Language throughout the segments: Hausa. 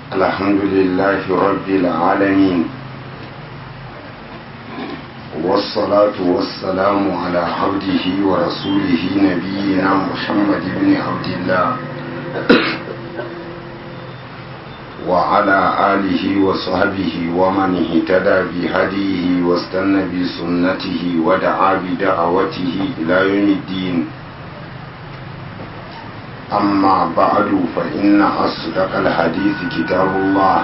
الحمد لله رب العالمين والصلاة والسلام على عبده ورسوله نبينا محمد بن عبد الله وعلى آله وصحبه ومن اهتدى بهديه واستنى بسنته ودعا بدعوته إلى يوم الدين أما بعد فإن أصدق الحديث كتاب الله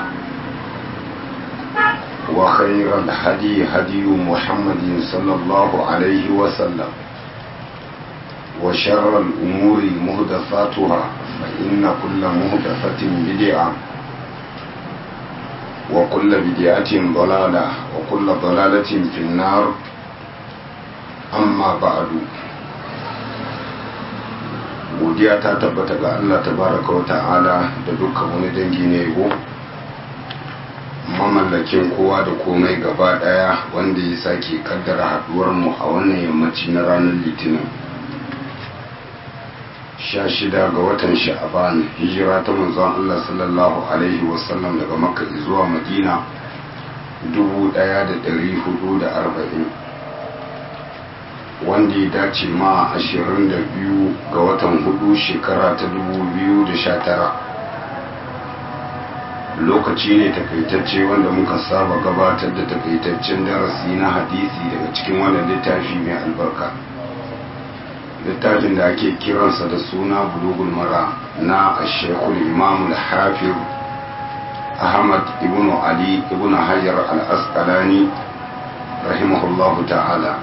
وخير الهدي هدي محمد صلى الله عليه وسلم وشر الأمور مهدفاتها فإن كل مهدفة بدعة وكل بدعة ضلالة وكل ضلالة في النار أما بعد godiya ta tabbata ga Allah tabaraka wa ta'ala da dukkan wani dangi ne yabo mamallakin kowa da komai gaba daya wanda ya sake kaddara haduwar mu a wannan yammaci na ranar litinin 16 ga watan sha'aban hijira ta manzon Allah sallallahu alaihi wasallam daga makka zuwa madina 1440 wanda ya dace ma 22 ga watan hudu shekara ta 2019 lokaci ne takaitacce wanda muka saba gabatar da takaitaccen darasi na hadisi daga cikin wannan littafi mai albarka littafin da ake kiransa da suna bulugul mara na ashekul imamul hafiz ahmad ibn ali ibn hajar al-asqalani rahimahullahu ta'ala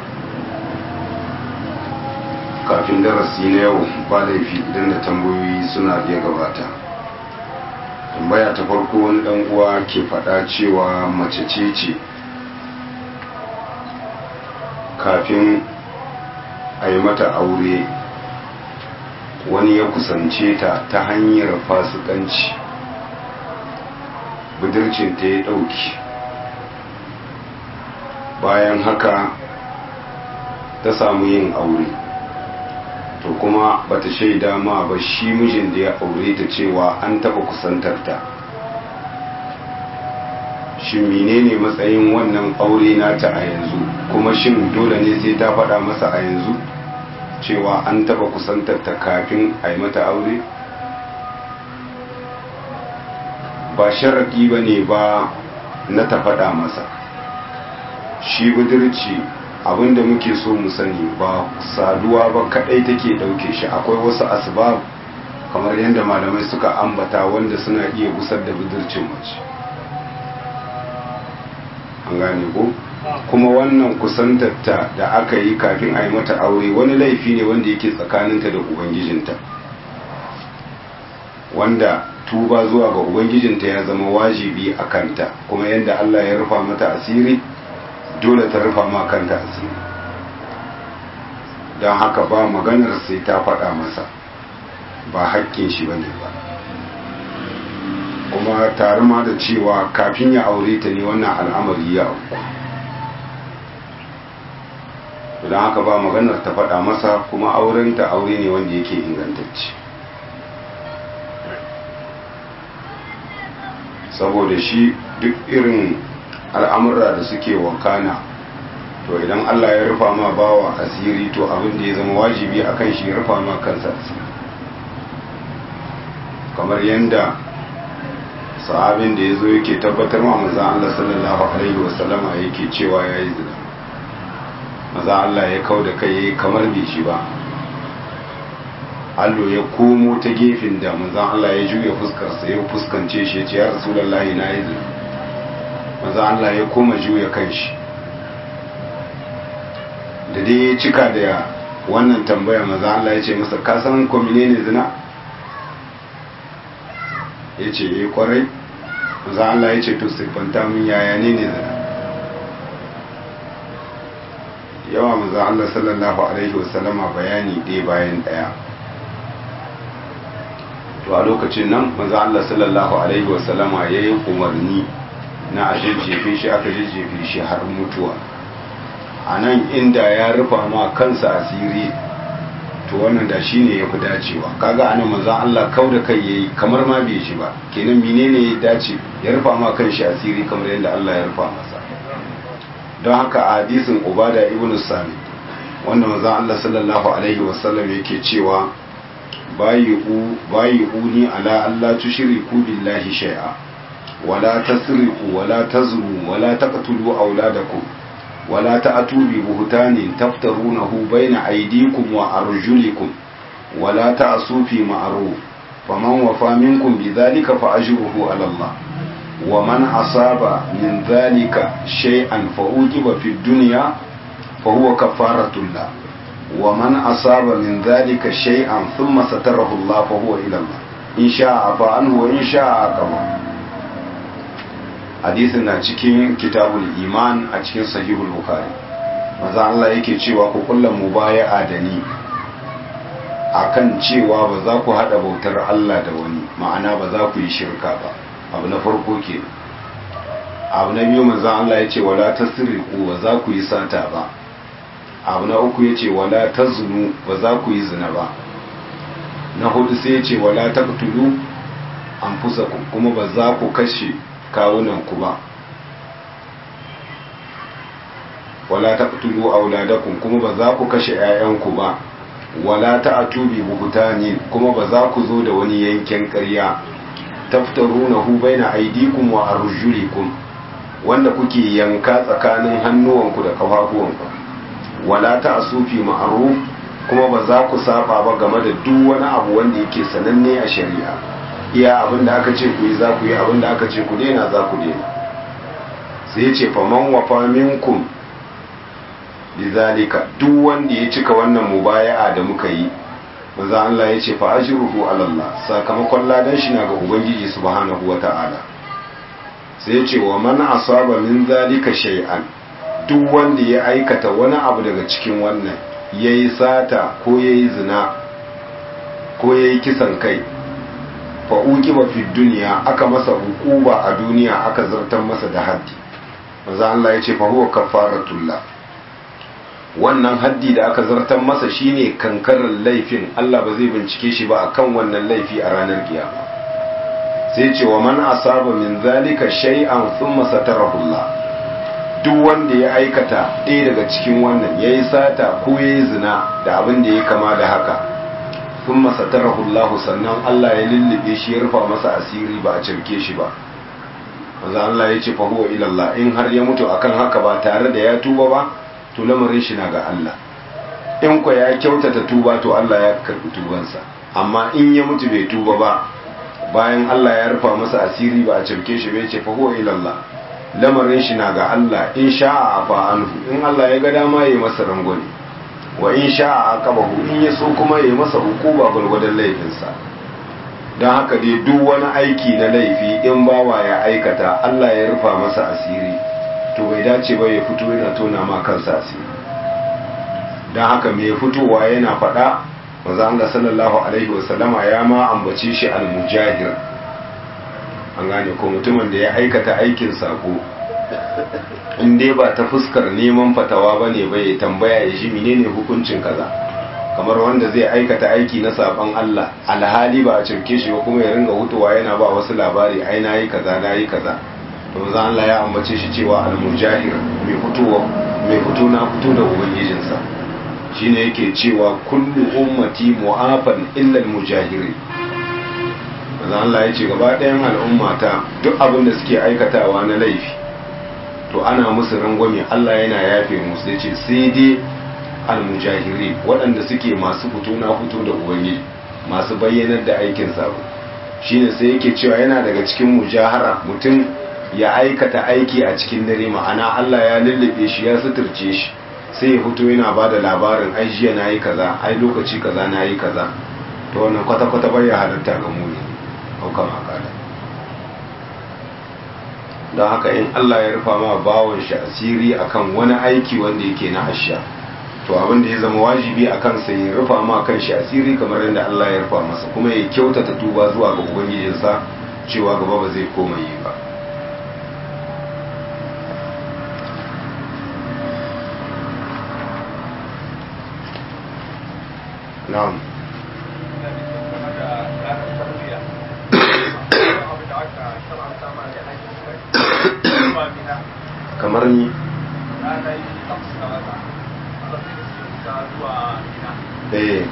kafin darasi na yau ba laifi idan da tambayoyi suna iya gabata tambaya ta farko wani dan uwa ke faɗa cewa mace ce ce kafin a yi mata aure wani ya kusance ta ta hanyar fasikanci budurcinta ya ɗauki bayan haka ta samu yin aure to kuma bata shaida ma ba shi mijin da ya aure ta cewa an taba kusantarta shin menene matsayin wannan aure nata a yanzu kuma shin dole ne sai ta faɗa masa a yanzu cewa an taba kusantarta kafin a yi mata aure ba sharaɗi ba ne ba na ta faɗa masa shi budurci abinda muke so mu sani ba saduwa ba kadai take dauke shi akwai wasu asbab kamar yadda malamai suka ambata wanda suna iya gusar da budurcin mace an gane ko kuma wannan kusantarta da aka yi kafin a yi mata aure wani laifi ne wanda yake tsakaninta da ubangijinta wanda tuba zuwa ga ubangijinta ya zama wajibi a kanta kuma yadda allah ya rufa mata asiri dole ta rufa ma kanta asiri don haka ba maganar sai ta faɗa masa ba hakkin shi ba ne ba kuma tare ma da cewa kafin ya aure ta ne wannan al'amari ya auku don haka ba maganar ta faɗa masa kuma aurenta aure ne wanda yake ingantacce saboda shi duk irin al'amurra da suke wakana to idan Allah ya rufa ma bawa asiri to abin da ya zama wajibi a kan shi ya rufa ma kansa asiri kamar yadda sahabin da ya zo yake tabbatar ma maza Allah sallallahu Alaihi wasallama yake cewa ya yi zina maza Allah ya kau da kai kamar bai shi ba allo ya komo ta gefen da maza Allah ya juya fuskarsa ya fuskance shi ya ce ya rasu lallahi na yi zina maza Allah ya koma juya kanshi da dai ya cika da wannan tambaya maza Allah ya ce masa kasan kwamine ne zina ya ce ya kwarai maza Allah ya ce to siffanta min yaya ne ne zina yawa maza Allah sallallahu alaihi wasallama bayani ɗaya bayan ɗaya to a lokacin nan maza Allah sallallahu alaihi wasallama ya yi umarni na a jajjefe shi aka jajjefe shi har mutuwa a nan inda ya rufa ma kansa asiri to wannan da shi ne ya fi dacewa kaga anan manzan Allah kau da kai yayi kamar ma bai shi ba kenan menene ya dace ya rufa ma kan shi asiri kamar yadda Allah ya rufa masa don haka a hadisin ubada ibn sami wanda manzan Allah sallallahu alaihi wasallam yake cewa bayi'uni ala Allah tushriku billahi shay'a wala tasriqu wala tazru wala taqtulu auladakum ولا تأتوا ببهتان تفترونه بين أيديكم وأرجلكم ولا تأسوا في معروف فمن وفى منكم بذلك فأجره على الله ومن أصاب من ذلك شيئا فأوجب في الدنيا فهو كفارة الله ومن أصاب من ذلك شيئا ثم ستره الله فهو إلى الله إن شاء عفا عنه وإن شاء عقبه hadisin na cikin kitabul iman a cikin sahihul bukhari maza Allah yake cewa ku kullum mubaya'a da ni akan cewa ba za ku hada bautar Allah da wani ma'ana ba za ku yi shirka ba abu na farko ke abu na biyu manzon Allah ya ce wala tasriqu ba za ku yi sata ba abu na uku ya ce wala tazunu ba za ku yi zina ba na hudu sai ya ce wala taqtulu anfusakum kuma ba za ku kashe kawunanku ba wala taqtulu auladakum kuma ba za ku kashe 'ya'yanku ba wala ta'tu bi buhtanin kuma ba za ku zo da wani yanken ƙarya taftarunahu baina aydikum wa arjulikum wanda kuke yanka tsakanin hannuwanku da kafafuwanku wala ta'su fi ma'ruf kuma ba za ku saba ba game da duk wani abu wanda yake sananne a shari'a iya abin da aka ce ku yi za ku yi abin da aka ce ku daina za ku daina sai ce faman wafa minkum bizalika duk wanda ya cika wannan mubaya'a da muka yi manzo Allah ya ce fa ajruhu ala Allah sakamakon ladan shi na ga ubangiji subhanahu wata'ala sai ya ce wa man asaba min zalika shay'an duk wanda ya aikata wani abu daga cikin wannan yayi sata ko yayi zina ko yayi kisan kai fa uqiba fi dunya aka masa hukuba a duniya aka zartar masa da haddi manzo Allah ya ce fa huwa kafaratullah wannan haddi da aka zartar masa shine kankarar laifin Allah ba zai bincike shi ba akan wannan laifi a ranar kiyama sai ce wa man asaba min zalika shay'an thumma satarahu Allah duk wanda ya aikata ɗaya daga cikin wannan yayi sata ko yayi zina da abin da ya kama da haka thumma satarahu Allah sannan Allah ya lullube shi ya rufa masa asiri ba a cirke shi ba manzo Allah ya ce fa huwa ila Allah in har ya mutu akan haka ba tare da ya tuba ba to lamarin shi na ga Allah in kwa ya kyautata tuba to Allah ya karbi tubansa amma in ya mutu bai tuba ba bayan Allah ya rufa masa asiri ba a cirke shi bai ce fa huwa ila Allah lamarin shi na ga Allah in sha'a afa anhu in Allah ya ga dama yayi masa rangwani wa in sha'a aqabahu in ya so kuma yayi masa hukuma gurgurdan laifinsa don haka dai duk wani aiki na laifi in bawa ya aikata Allah ya rufa masa asiri to bai dace ba ya fito yana tona ma kansa asiri don haka mai fitowa yana faɗa maza Allah sallallahu alaihi wasallama ya ma ambace shi al-mujahir an gane ko mutumin da ya aikata aikin sako in dai ba ta fuskar neman fatawa ba ne bai tambaya ya shi menene hukuncin kaza kamar wanda zai aikata aiki na saban Allah alhali ba a cirke shi ba kuma ya ringa hutuwa yana ba wasu labari ai na yi kaza na yi kaza to zan Allah ya ambace shi cewa al-mujahir mai fitowa mai fito na fito da ubangijinsa shine yake cewa kullu ummati mu'afan illa al-mujahiri zan Allah ya ce gaba ɗayan al'ummata duk abin da suke aikatawa na laifi to ana musu rangwame Allah yana yafe musu yace sai dai almujahiri waɗanda suke masu fito na fito da ubangiji masu bayyanar da aikin sabo shine sai yake cewa yana daga cikin mujahara mutum ya aikata aiki a cikin dare ma'ana Allah ya lullube shi ya suturce shi sai ya fito yana ba da labarin ai jiya na yi kaza ai lokaci kaza na yi kaza to wannan kwata-kwata bai ya halatta ga muni hauka makala don haka in Allah ya rufa ma bawon shi asiri akan wani aiki wanda yake na asha to abin da ya zama wajibi a kansa ya rufa ma kan shi asiri kamar yadda Allah ya rufa masa kuma ya kyautata tuba zuwa ga ubangijinsa cewa gaba ba zai koma yi ba na'am kamar ni eh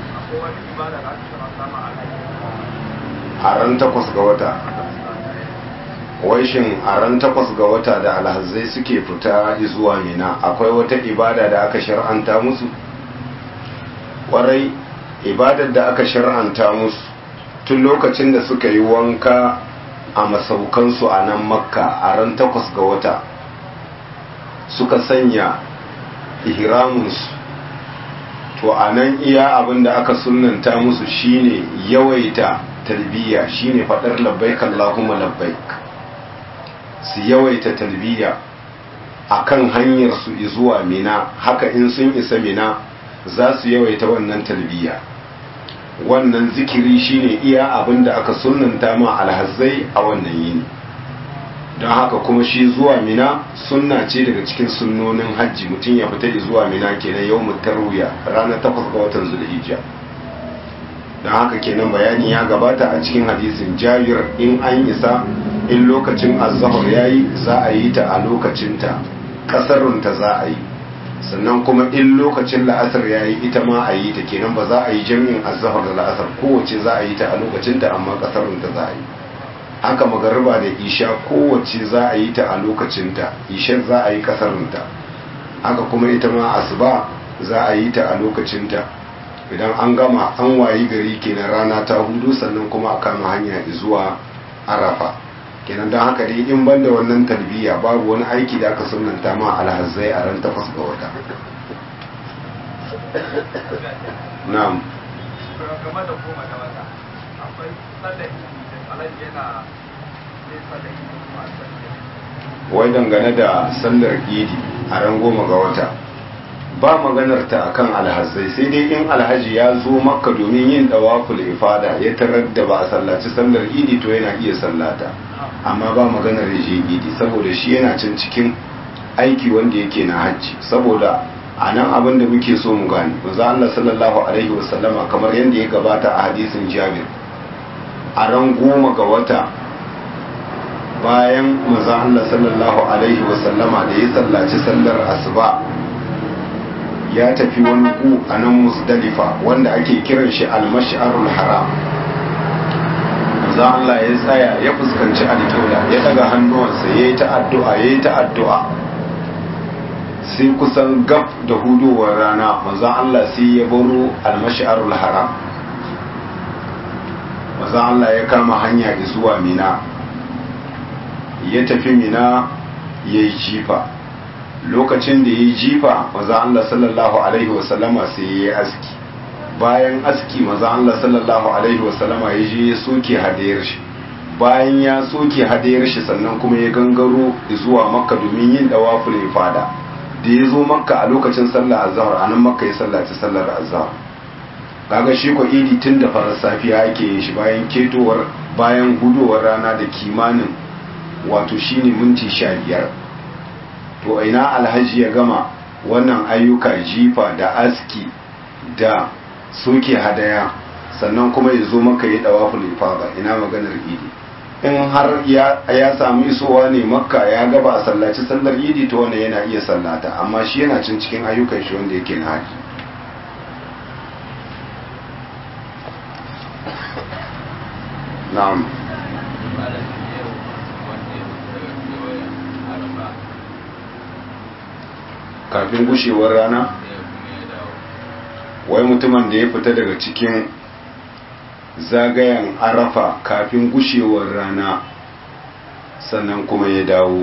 a ran takwas ga wata wai shin a ran takwas ga wata da alhazai suke fita zuwa mina akwai wata ibada da aka shar'anta musu kwarai ibadar da aka shar'anta musu tun lokacin da suka yi wanka a masaukansu a nan makka a ran takwas ga wata suka sanya ihramunsu to a nan iya abin da aka sunanta musu shine yawaita talbiya shine faɗar labbaik Allahumma labbaik su yawaita talbiya akan hanyar su zuwa mina haka in sun isa mina za su yawaita wannan talbiya wannan zikiri shine iya abin da aka sunanta ma alhazzai a wannan yini don haka kuma shi zuwa mina sunna ce daga cikin sunnonin hajji mutum ya fita zuwa mina kenan yau tarwiya ranar takwas ga watan zulhijja don haka kenan bayani ya gabata a cikin hadisin jabir in an isa in lokacin azahar ya yi za a yi ta a lokacinta ƙasarunta za a yi sannan kuma in lokacin la'asar ya yi ita ma a yi ta kenan ba za a yi jami'in azahar da la'asar kowace za a yi ta a lokacinta amma ƙasarunta za a yi haka magariba da isha kowace za a yi ta a lokacinta ishar za a yi ƙasarunta haka kuma ita ma asuba za a yi ta a lokacinta idan an gama an wayi gari kenan rana ta hudu sannan kuma a kama hanya zuwa arafa kenan don haka dai in banda wannan tarbiyya babu wani aiki da aka sunanta ma alhazai a ran takwas ga wata na'am game da goma da wata akwai sallar alaji yana zai sallar kuma a wai dangane da sallar idi a ran goma ga wata ba maganar ta akan alhazai sai dai in alhaji ya zo makka domin yin dawaful ifada ya tarar da ba a sallaci sallar idi to yana iya sallata amma ba maganar ya je idi saboda shi yana can cikin aiki wanda yake na hajji saboda a nan abin da muke so mu gani manzo Allah sallallahu alaihi wasallama kamar yadda ya gabata a hadisin Jabir a ran goma ga wata bayan manzo Allah sallallahu alaihi wasallama da ya sallaci sallar asuba ya tafi wani ku a nan musdalifa wanda ake kiran shi al-mash'arul haram manzo Allah ya tsaya ya fuskanci alƙibla ya daga hannuwansa yayi ta addu'a yayi ta addu'a sai kusan gab da hudowar rana manzon Allah sai ya baro almash'arul haram manzon Allah ya kama hanya zuwa mina ya tafi mina ya yi jifa lokacin da ya yi jifa manzon Allah sallallahu alaihi wasallama sai ya yi aski bayan aski manzon Allah sallallahu alaihi wasallama ya je ya soke hadayar shi bayan ya soke hadayar shi sannan kuma ya gangaro zuwa makka domin yin dawaful ifada da ya zo makka a lokacin sallar azhar a nan makka ya sallaci sallar azhar kaga shi ko idi tun da farar safiya ake yin shi bayan ketowar bayan hudowar rana da kimanin wato shine minti sha biyar to ina alhaji ya gama wannan ayyuka jifa da aski da soke hadaya sannan kuma ya zo maka ya dawa ifada ina maganar idi in har ya samu isowa ne makka ya gaba a sallaci sallar idi to wanda yana iya sallata amma shi yana cin cikin ayyukan shi wanda yake na haji na'am kafin gushewar rana wai mutumin da ya fita daga cikin zagayen arafa kafin gushewar rana sannan kuma ya dawo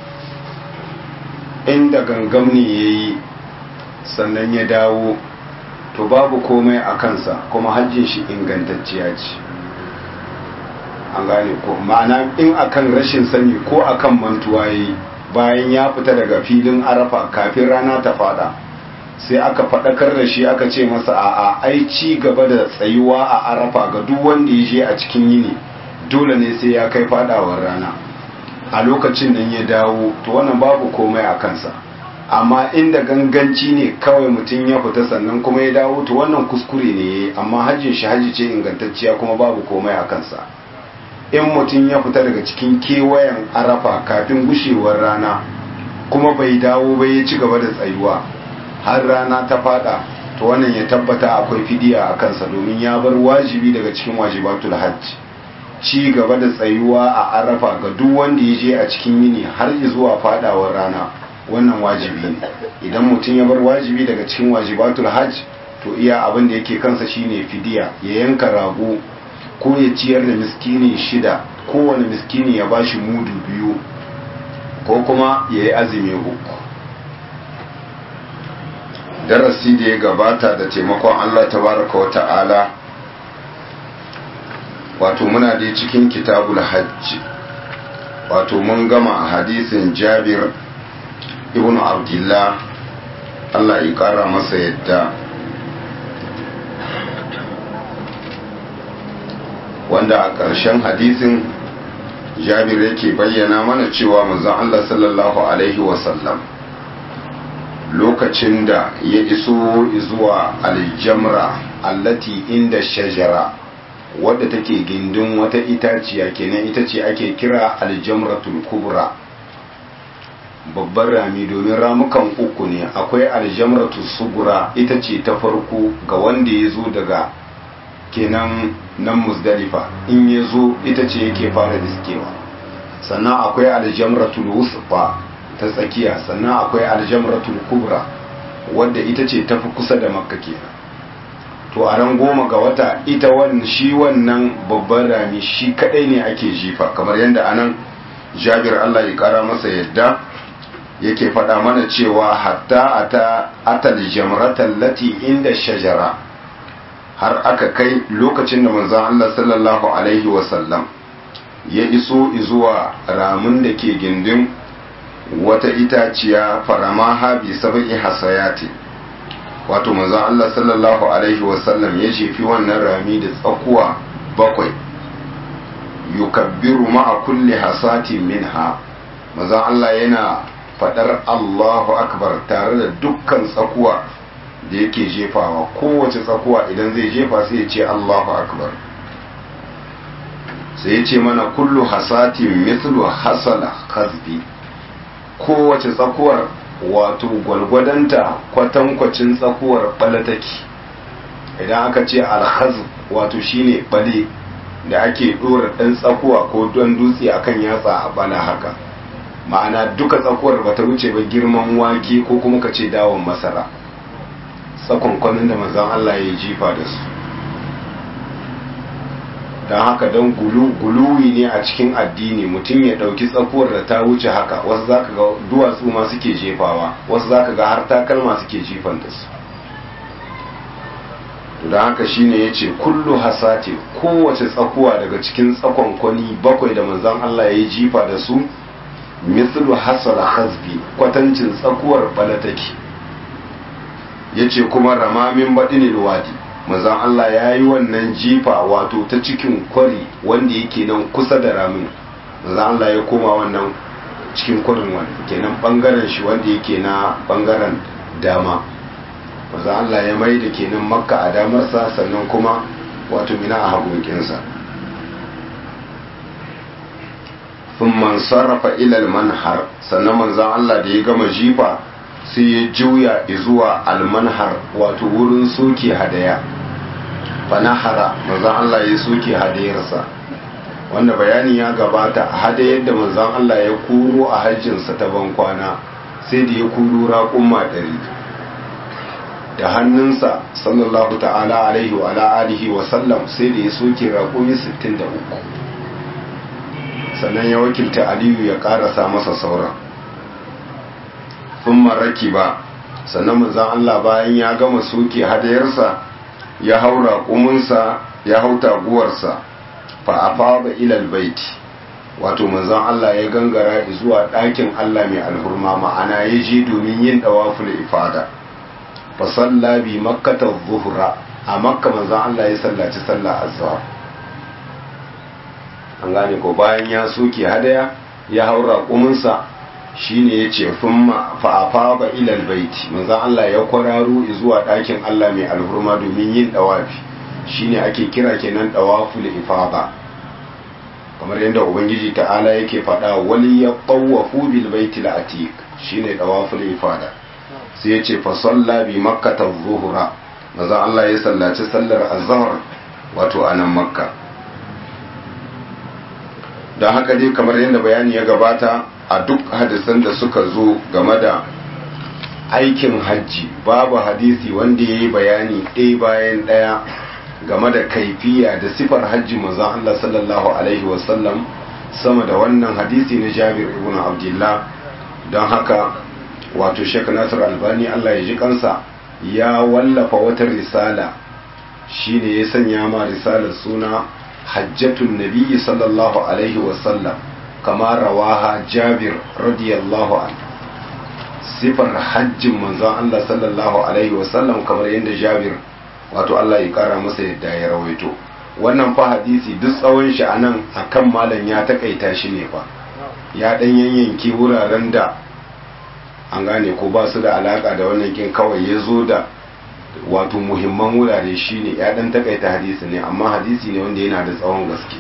inda gangam ne ya yi sannan ya dawo to babu komai a kansa kuma hajjin shi ingantacciya ce an gane ko ma'ana in akan rashin sani ko akan mantuwa yi bayan ya fita daga filin arafa kafin rana ta fada sai aka faɗakar da shi aka ce masa a ai ci gaba da tsayuwa a arafa ga duk wanda ya je a cikin yini dole ne sai ya kai fadawar rana a lokacin nan ya dawo to wannan babu komai a kansa amma inda ganganci ne kawai mutum ya fita sannan kuma ya dawo to wannan kuskure ne amma hajjin shi hajji ce ingantacciya kuma babu komai a kansa in mutum ya fita daga cikin kewayen arafa kafin gushewar rana kuma bai dawo bai ya ci gaba da tsayuwa har rana ta fada to wannan ya tabbata akwai fidiya a kansa domin ya bar wajibi daga cikin wajibatul hajj ci gaba da tsayuwa a arafa ga duk wanda ya je a cikin yini har zuwa fadawar rana wannan wajibi ne idan mutum ya bar wajibi daga cikin wajibatul hajj to iya abin da yake kansa shine fidiya ya yanka rago ko ya ciyar da miskini shida kowane miskini ya bashi mudu biyu ko kuma ya yi azumi uku darasi da ya gabata da taimakon Allah tabaraka wa ta'ala wato muna dai cikin kitabul hajji wato mun gama hadisin jabir ibn abdullah Allah ya kara masa yadda wanda a ƙarshen hadisin jabir yake bayyana mana cewa manzon Allah sallallahu alaihi wasallam lokacin da ya iso zuwa aljamra allati inda shajara wadda take gindin wata itaciya kenan ita ce ake kira aljamratul kubra babban rami domin ramukan uku ne akwai aljamratul sugura ita ce ta farko ga wanda ya zo daga kenan nan musdalifa in ya zo ita ce yake fara diskewa sannan akwai aljamratul wusfa ta tsakiya sannan akwai aljamratul kubra wadda ita ce tafi kusa da makka kenan to a ran goma ga wata ita wannan shi wannan babban rami shi kadai ne ake jifa kamar yadda anan jabir Allah ya kara masa yadda yake faɗa mana cewa hatta ata atal jamratal lati inda shajara har aka kai lokacin da manzon Allah sallallahu alaihi wasallam ya iso zuwa ramin da ke gindin wata itaciya faramaha bi sab'i hasayati wato manzon Allah sallallahu alaihi wasallam ya jefi wannan rami da tsakuwa bakwai yukabbiru ma'a kulli hasati minha manzon Allah yana fadar Allahu akbar tare da dukkan tsakuwa da yake jefawa kowace tsakuwa idan zai jefa sai ya ce Allahu akbar sai ya ce mana kullu hasatin mithlu hasala khazbi kowace tsakuwar wato gwalgwadanta kwatankwacin tsakuwar balataki idan aka ce alhaz wato shine bale da ake dora dan tsakuwa ko don dutse akan yatsa a bala haka ma'ana duka tsakuwar bata wuce ba girman wake ko kuma ka ce dawon masara tsakonkwanin da manzon Allah ya jifa da su don haka don guluwi ne a cikin addini mutum ya ɗauki tsakuwar da ta wuce haka wasu za ka ga duwatsu ma suke jefawa wasu za ka ga har takalma suke jifan da su don haka shine ya ce kullu hasati kowace tsakuwa daga cikin tsakonkwani bakwai da manzon Allah ya yi jifa da su mislu hasala hasbi kwatancin tsakuwar balataki ya ce kuma ramamin baɗinil wadi manzon Allah ya yi wannan jifa wato ta cikin kwari wanda yake nan kusa da ramin manzon Allah ya koma wannan cikin kwarin wani kenan bangaren shi wanda yake na bangaren dama manzon Allah ya mai da kenan makka a damarsa sannan kuma wato mina a hagunkinsa sun man sarrafa ilal manhar sannan manzon Allah da ya gama jifa sai ya juya zuwa almanhar wato wurin soke hadaya fanahara manzon Allah ya soke hadayarsa wanda bayani ya gabata hadayar da manzon Allah ya kuro a hajjinsa ta bankwana sai da ya kuro raƙumma ɗari da hannunsa sallallahu ta'ala alaihi wa alihi wa sallam sai da ya soke raƙumi 63 sannan ya wakilta aliyu ya ƙarasa masa sauran sun maraki ba sannan manzan Allah bayan ya gama soke hadayarsa ya haura kumunsa ya hau taguwarsa fa afada ilal baiti wato manzan Allah ya gangara zuwa ɗakin Allah mai alhurma ma'ana ya je domin yin dawaful ifada fa salla bi makkata zuhra a makka manzan Allah ya sallaci sallah azhar an gane ko bayan ya soke hadaya ya haura kumunsa shine yace thumma fa afaba ila albayti manzon Allah ya kwararo zuwa ɗakin Allah mai alhurma domin yin dawafi shine ake kira kenan dawaful ifada kamar yadda ubangiji ta'ala yake faɗa wali ya tawafu bil baitil atiq shine dawaful ifada sai yace fa salla bi makkah adh-dhuhra manzon Allah ya sallaci sallar azhar wato a nan makka don haka dai kamar yadda bayani ya gabata a duk hadisan da suka zo game da aikin hajji babu hadisi wanda ya yi bayani ɗaya bayan ɗaya game da kaifiya da sifar hajji manzon Allah sallallahu alaihi wasallam sama da wannan hadisi na jabir ibn abdullah don haka wato shek nasir albani Allah ya ji kansa ya wallafa wata risala shine ya sanya ma risalar suna hajjatun nabiyyi sallallahu alaihi wasallam kama rawaha jabir radiyallahu an sifar hajjin manzon Allah sallallahu alaihi wasallam kamar yadda jabir wato Allah ya kara masa yadda ya rawaito wannan fa hadisi duk tsawon shi anan akan malam ya takaita shi ne fa ya dan yanyanke wuraren da an gane ko ba su da alaka da wannan kin kawai ya zo da wato muhimman wurare shine ya dan takaita hadisi ne amma hadisi ne wanda yana da tsawon gaske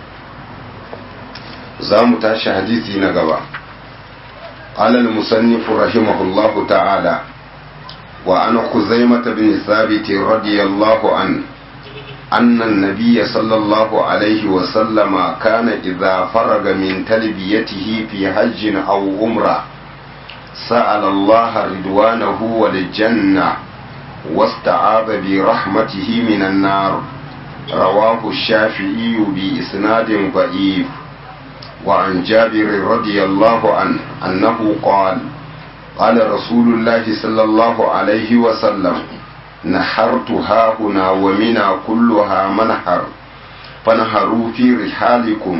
za mu tashi hadisi na gaba قال المصنف رحمه الله تعالى وعن خزيمة بن ثابت رضي الله عنه أن النبي صلى الله عليه وسلم كان إذا فرغ من تلبيته في حج أو عمرة سأل الله رضوانه والجنة واستعاذ برحمته من النار رواه الشافعي بإسناد ضعيف وعن جابر رضي الله عنه أنه قال قال رسول الله صلى الله عليه وسلم نحرت ها هنا ومنى كلها منحر فنهروا في رحالكم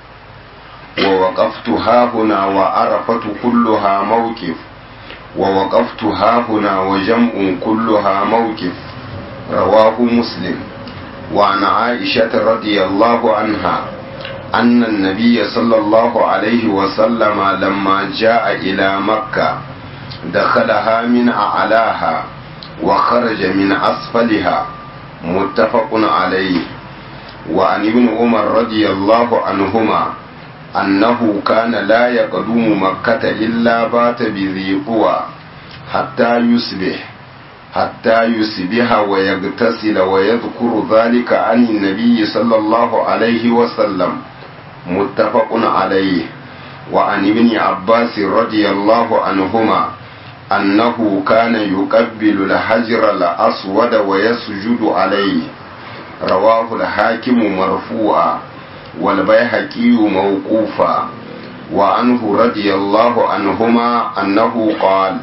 ووقفت ها هنا وعرفت كلها موقف ووقفت ها هنا وجمع كلها موقف رواه مسلم وعن عائشة رضي الله عنها أن النبي صلى الله عليه وسلم لما جاء إلى مكة دخلها من أعلاها وخرج من أسفلها متفق عليه وعن ابن عمر رضي الله عنهما أنه كان لا يقدم مكة إلا بات بذي قوى حتى يصبح حتى يصبح ويغتسل ويذكر ذلك عن النبي صلى الله عليه وسلم متفق عليه وعن ابن عباس رضي الله عنهما أنه كان يقبل الحجر الأسود ويسجد عليه رواه الحاكم مرفوعا والبيهقي موقوفا وعنه رضي الله عنهما أنه قال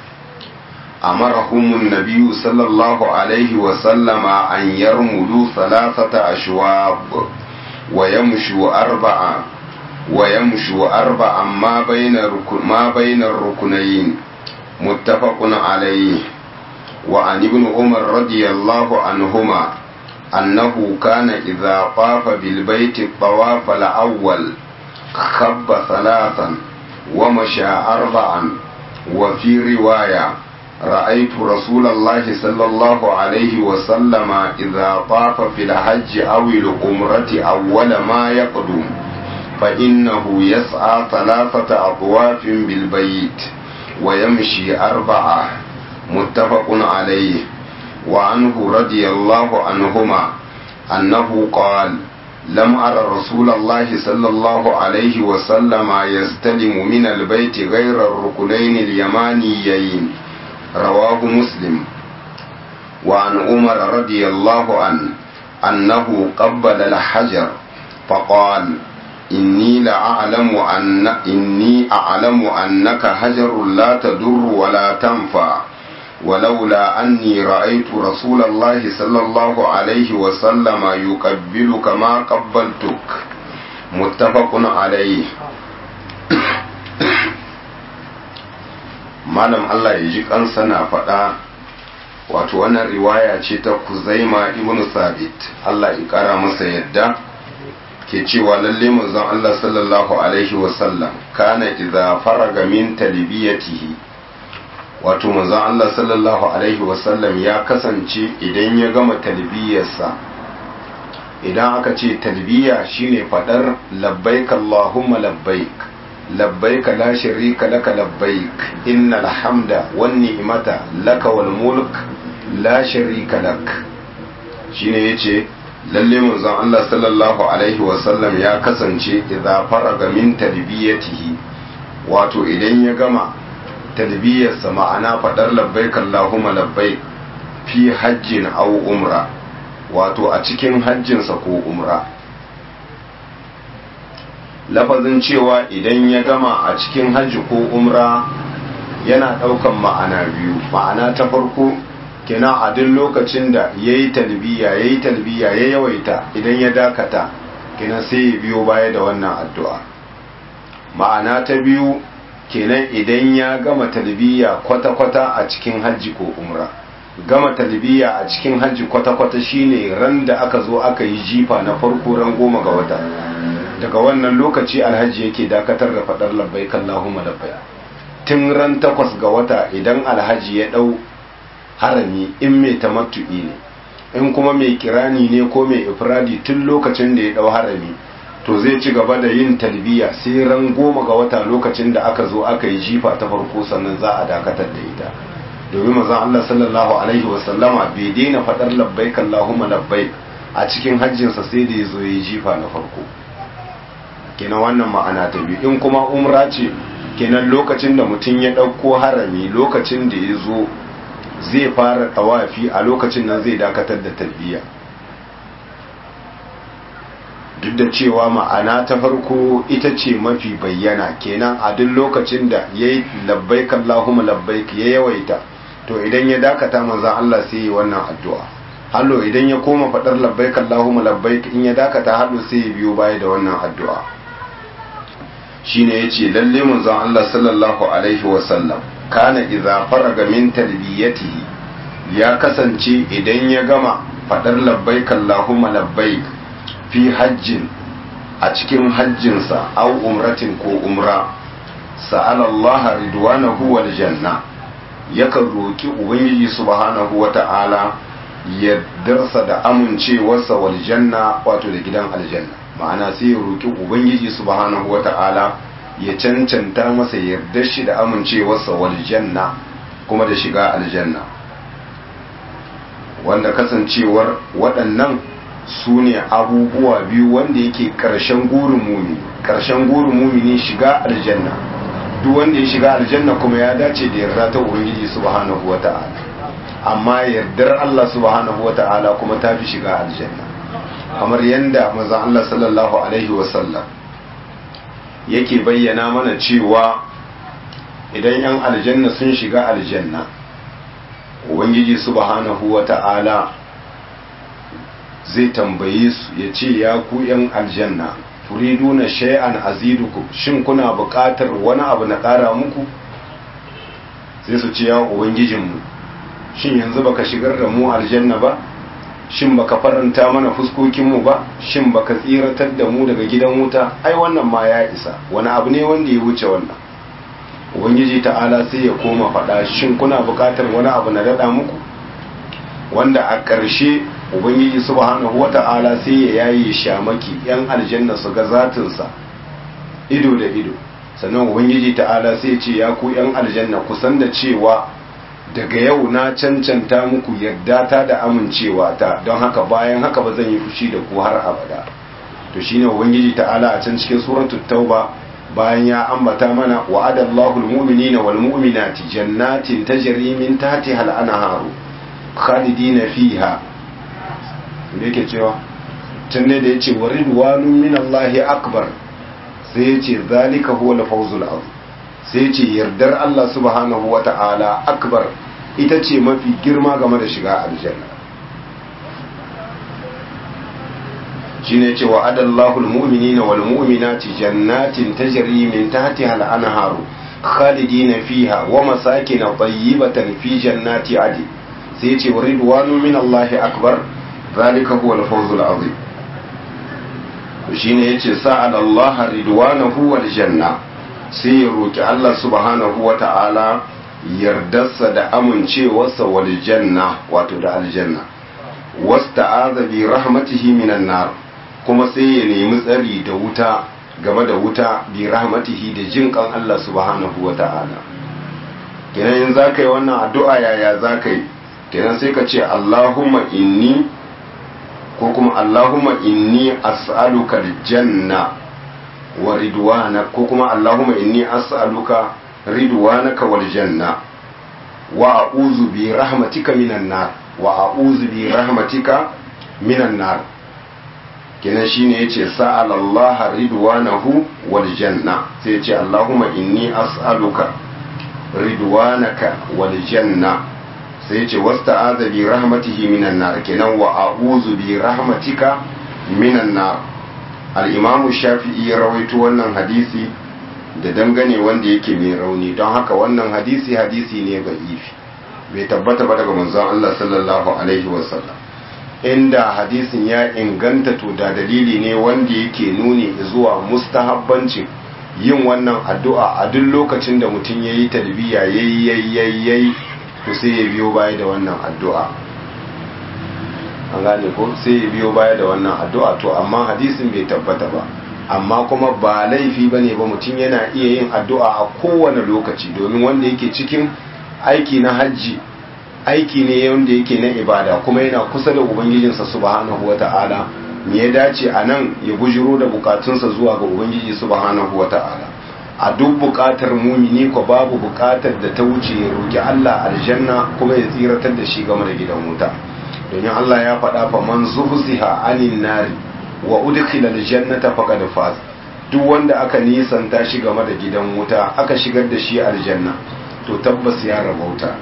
أمرهم النبي صلى الله عليه وسلم أن يرملوا ثلاثة أشواب ويمشوا أربعة ويمشوا أربعا ما بين ما بين الركنين متفق عليه وعن ابن عمر رضي الله عنهما أنه كان إذا طاف بالبيت الطواف الأول خب ثلاثا ومشى أربعا وفي رواية رأيت رسول الله صلى الله عليه وسلم إذا طاف في الحج أو العمرة أول ما يقدم فإنه يسعى ثلاثة أطواف بالبيت ويمشي أربعة متفق عليه وعنه رضي الله عنهما أنه قال لم أرى رسول الله صلى الله عليه وسلم يستلم من البيت غير الركنين اليمانيين رواه مسلم وعن عمر رضي الله عنه أنه قبل الحجر فقال إني لأعلم أن إني أعلم أنك حجر لا تضر ولا تنفع ولولا أني رأيت رسول الله صلى الله عليه وسلم يقبلك ما قبلتك متفق عليه malam Allah ya ji kansa na faɗa wato wannan riwaya ce ta kuzaima ibn sabit Allah ya kara masa yadda ke cewa lalle manzon Allah sallallahu alaihi wasallam kana idza faraga min talbiyatihi wato manzon Allah sallallahu alaihi wasallam ya kasance idan ya gama talbiyarsa idan aka ce talbiya shine fadar labbaik Allahumma labbaik labbaik la sharika laka labbaik innal hamda wan ni'mata laka wal mulk la sharika lak shine yace lalle manzon Allah sallallahu alaihi wasallam ya kasance idza faraga min talbiyatihi wato idan ya gama talbiyarsa ma'ana fadar labbaik Allahumma labbaik fi hajjin aw umra wato a cikin hajjinsa ko umra lafazin cewa idan ya gama a cikin hajji ko umra yana daukan ma'ana biyu ma'ana ta farko kenan a duk lokacin da ya yi talbiya ya yi talbiya ya yawaita idan ya dakata kenan sai ya biyo baya da wannan addu'a ma'ana ta biyu kenan idan ya gama talbiya kwata-kwata a cikin hajji ko umra gama talbiya a cikin hajji kwata-kwata shine ran da aka zo aka yi jifa na farko ran goma ga wata daga wannan lokaci alhaji yake dakatar da faɗar labbai kallahumma labbai tun ran takwas ga wata idan alhaji ya ɗau harami in mai tamattu'i ne in kuma mai kirani ne ko mai ifradi tun lokacin da ya dau harami to zai ci gaba da yin talbiya sai ran goma ga wata lokacin da aka zo aka yi jifa ta farko sannan za a dakatar da ita domin mazan Allah sallallahu alaihi wasallama bai daina faɗar labbaik Allahumma labbaik a cikin hajjinsa sai da ya zo ya yi jifa na farko kenan wannan ma'ana ta biyu in kuma umra ce kenan lokacin da mutum ya ɗauko harami lokacin da ya zo zai fara tawafi a lokacin nan zai dakatar da talbiya duk da cewa ma'ana ta farko ita ce mafi bayyana kenan a duk lokacin da ya yi labbaik Allahumma labbaik ya yawaita to idan ya dakata manzan Allah sai yi wannan addu'a hallo idan ya koma faɗar labbaik Allahumma labbaik in ya dakata hallo sai ya biyo baya da wannan addu'a shine yace lalle manzon Allah sallallahu alaihi wasallam kana idza faraga min talbiyatihi ya kasance idan ya gama fadar labbaik Allahumma labbaik fi hajjin a cikin hajjinsa aw umratin ko umra sa'ala Allah ridwanahu wal janna yakan roki ubangiji subhanahu wata'ala ya darsa da amincewarsa wal janna wato da gidan aljanna ma'ana sai ya roki ubangiji subhanahu wata'ala ya cancanta masa yarda shi da amincewarsa wal janna kuma da shiga aljanna wanda kasancewar waɗannan su ne abubuwa biyu wanda yake ƙarshen gurin mumini ƙarshen gurin mumini shiga aljanna duk wanda ya shiga aljanna kuma ya dace da yarda ta ubangiji subhanahu wata'ala amma yardar Allah subhanahu wata'ala kuma ta fi shiga aljanna kamar yadda manzon Allah sallallahu alaihi wasallam yake bayyana mana cewa idan yan aljanna sun shiga aljanna ubangiji subhanahu wata'ala zai tambaye su ya ce ya ku yan aljanna turiduna shay'an azidukum shin kuna buƙatar wani abu na ƙara muku sai su ce ya ubangijinmu shin yanzu baka shigar da mu aljanna ba shin baka faranta mana fuskokinmu ba shin baka tsiratar da mu daga gidan wuta ai wannan ma ya isa wani abu ne wanda ya wuce wannan ubangiji ta'ala sai ya koma faɗa shin kuna buƙatar wani abu na daɗa muku wanda a ƙarshe ubangiji subhanahu wata'ala sai ya yayi shamaki yan aljanna su ga zatinsa ido da ido sannan ubangiji ta'ala sai ce ya ku yan aljanna kusan da cewa daga yau na cancanta muku yarda ta da amincewa ta don haka bayan haka ba zan yi fushi da ku har abada to shine ubangiji ta'ala a can cikin suratul tauba bayan ya ambata mana wa'adallahu almu'minina wal mu'minati jannatin tajri min tahtiha al-anharu khalidina fiha me yake cewa can ne da yace waridwanun min Allahi akbar sai yace zalika huwa al-fawzul azim sai ce yardar Allah subhanahu wa ta'ala akbar ita ce mafi girma game da shiga aljanna shi ne cewa adallahul mu'minina wal mu'minati jannatin tajri min tahtiha al-anharu khalidina fiha wa masakin tayyibatan fi jannati adi sai ce ridwanu min Allah akbar zalika huwa al-fawzul azim shine yace sa'ala Allah ridwanahu wal janna sai ya roki Allah subhanahu wata'ala yardarsa da amincewarsa wal janna wato da aljanna wasta'aza bi rahmatihi minan nar kuma sai ya nemi tsari da wuta game da wuta bi rahmatihi da jin kan Allah subhanahu wata'ala kenan in zaka yi wannan addu'a yaya zaka yi kenan sai ka ce Allahumma inni ko kuma Allahumma inni as'aluka aljanna wa ridwana ko kuma Allahumma inni as'aluka ridwanaka wal janna wa a'udhu bi rahmatika minan nar wa a'udhu bi rahmatika minan nar kenan shine yace sa'ala Allah ridwanahu wal janna sai yace Allahumma inni as'aluka ridwanaka wal janna sai ce wasta aza bi rahmatihi minan nar kenan wa a'udhu bi rahmatika minan nar al-imamu shafi'i ya rawaito wannan hadisi da dangane wanda yake mai rauni don haka wannan hadisi hadisi ne ga ifi bai tabbata ba daga manzon Allah sallallahu alaihi wasallam inda hadisin ya inganta to da dalili ne wanda yake nuni zuwa mustahabbancin yin wannan addu'a a duk lokacin da mutum yayi talbiya yayi yayi yayi to sai ya biyo baya da wannan addu'a an gane ko sai ya biyo baya da wannan addu'a to amma hadisin bai tabbata ba amma kuma ba laifi ba ne ba mutum yana iya yin addu'a a kowane lokaci domin wanda yake cikin aiki na hajji aiki ne wanda yake na ibada kuma yana kusa da ubangijinsa subhanahu wa ta'ala me ya dace a nan ya bujiro da bukatunsa zuwa ga ubangiji subhanahu wa ta'ala a duk bukatar mumini ko babu bukatar da ta wuce ya roki Allah aljanna kuma ya tsiratar da shi game da gidan wuta domin Allah ya faɗa fa man zuhziha anin nari wa udkhila aljannata faqad faz duk wanda aka nisanta shi game da gidan wuta aka shigar da shi aljanna to tabbas ya rabauta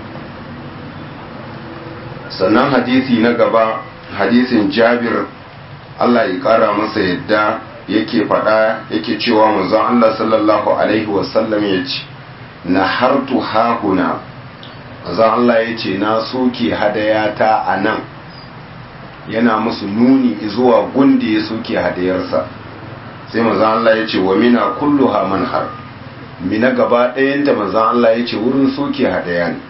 sannan hadisi na gaba hadisin Jabir Allah ya kara masa yadda yake faɗa yake cewa manzon Allah sallallahu alaihi wasallam ya ce na hartu hahuna manzon Allah ya ce na soke hadayata a nan yana musu nuni zuwa gundi ya soke hadayarsa sai manzon Allah ya ce wa mina kulluha manhar mina gaba ɗayanta manzon Allah ya ce wurin soke hadaya ne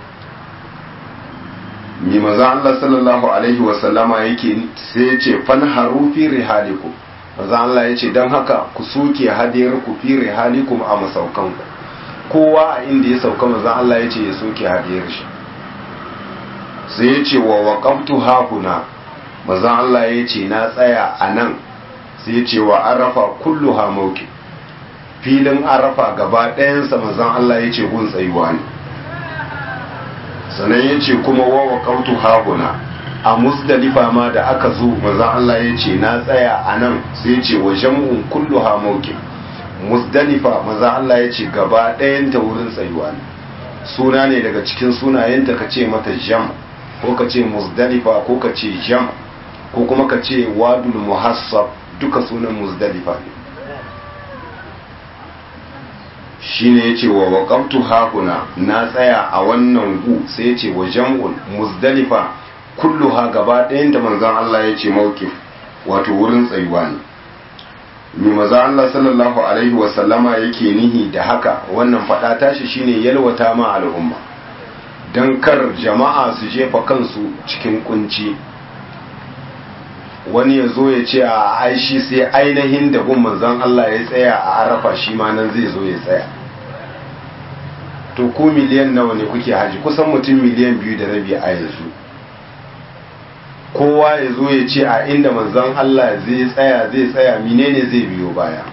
mi maza Allah sallallahu alaihi wasallama yake sai ya ce fanharu fi rihalikum maza Allah ya ce don haka ku soke hadiyar ku fi rihalikum a masaukan ku kowa a inda ya sauka maza Allah ya ce ya soke hadiyar shi sai ya ce wa waqaftu hakuna maza Allah ya ce na tsaya a nan sai ya ce wa arafa kulluha mauki filin arafa gaba ɗayansa maza Allah ya ce gun tsayuwa ne sannan ya ce kuma wawa kautu haguna a musdalifa ma da aka zo maza Allah ya ce na tsaya a nan sai ya ce wa jam'un kullu ha mauki musdalifa maza Allah ya ce gaba ɗayanta wurin tsayuwa ne suna ne daga cikin sunayenta ka ce mata jam ko ka ce musdalifa ko ka ce jam ko kuma ka ce wadul muhassab duka sunan musdalifa ne shine yace wa waqaftu hakuna na tsaya a wannan gu sai yace wa jam'un muzdalifa kulluha gaba ɗayan da manzon Allah yace mawqif wato wurin tsayuwa ne mi manzon Allah sallallahu alaihi wa sallama yake nihi da haka wannan fada tashi shine yalwata ma al'umma dan kar jama'a su jefa kansu cikin kunci wani ya zo ya ce a aishi sai ainihin da gun manzon Allah ya tsaya a arafa shi ma nan zai zo ya tsaya to ku miliyan nawa ne kuke haji kusan mutum miliyan biyu da rabi a yanzu kowa ya zo ya ce a inda manzon Allah zai tsaya zai tsaya menene zai biyo baya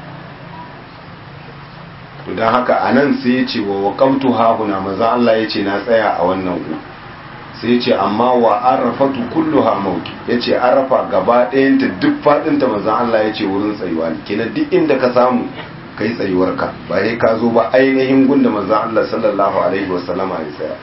to don haka a nan sai ya ce wa wakamtu hahuna manzon Allah ya ce na tsaya a wannan gu sai ce amma wa arafatu kulluha mauki yace arafa gaba ɗayanta duk faɗinta manzon Allah yace wurin tsayuwa ne kenan duk inda ka samu kai tsayuwarka ba sai ka zo ba ainihin gunda manzon Allah sallallahu alaihi wasallama ya tsaya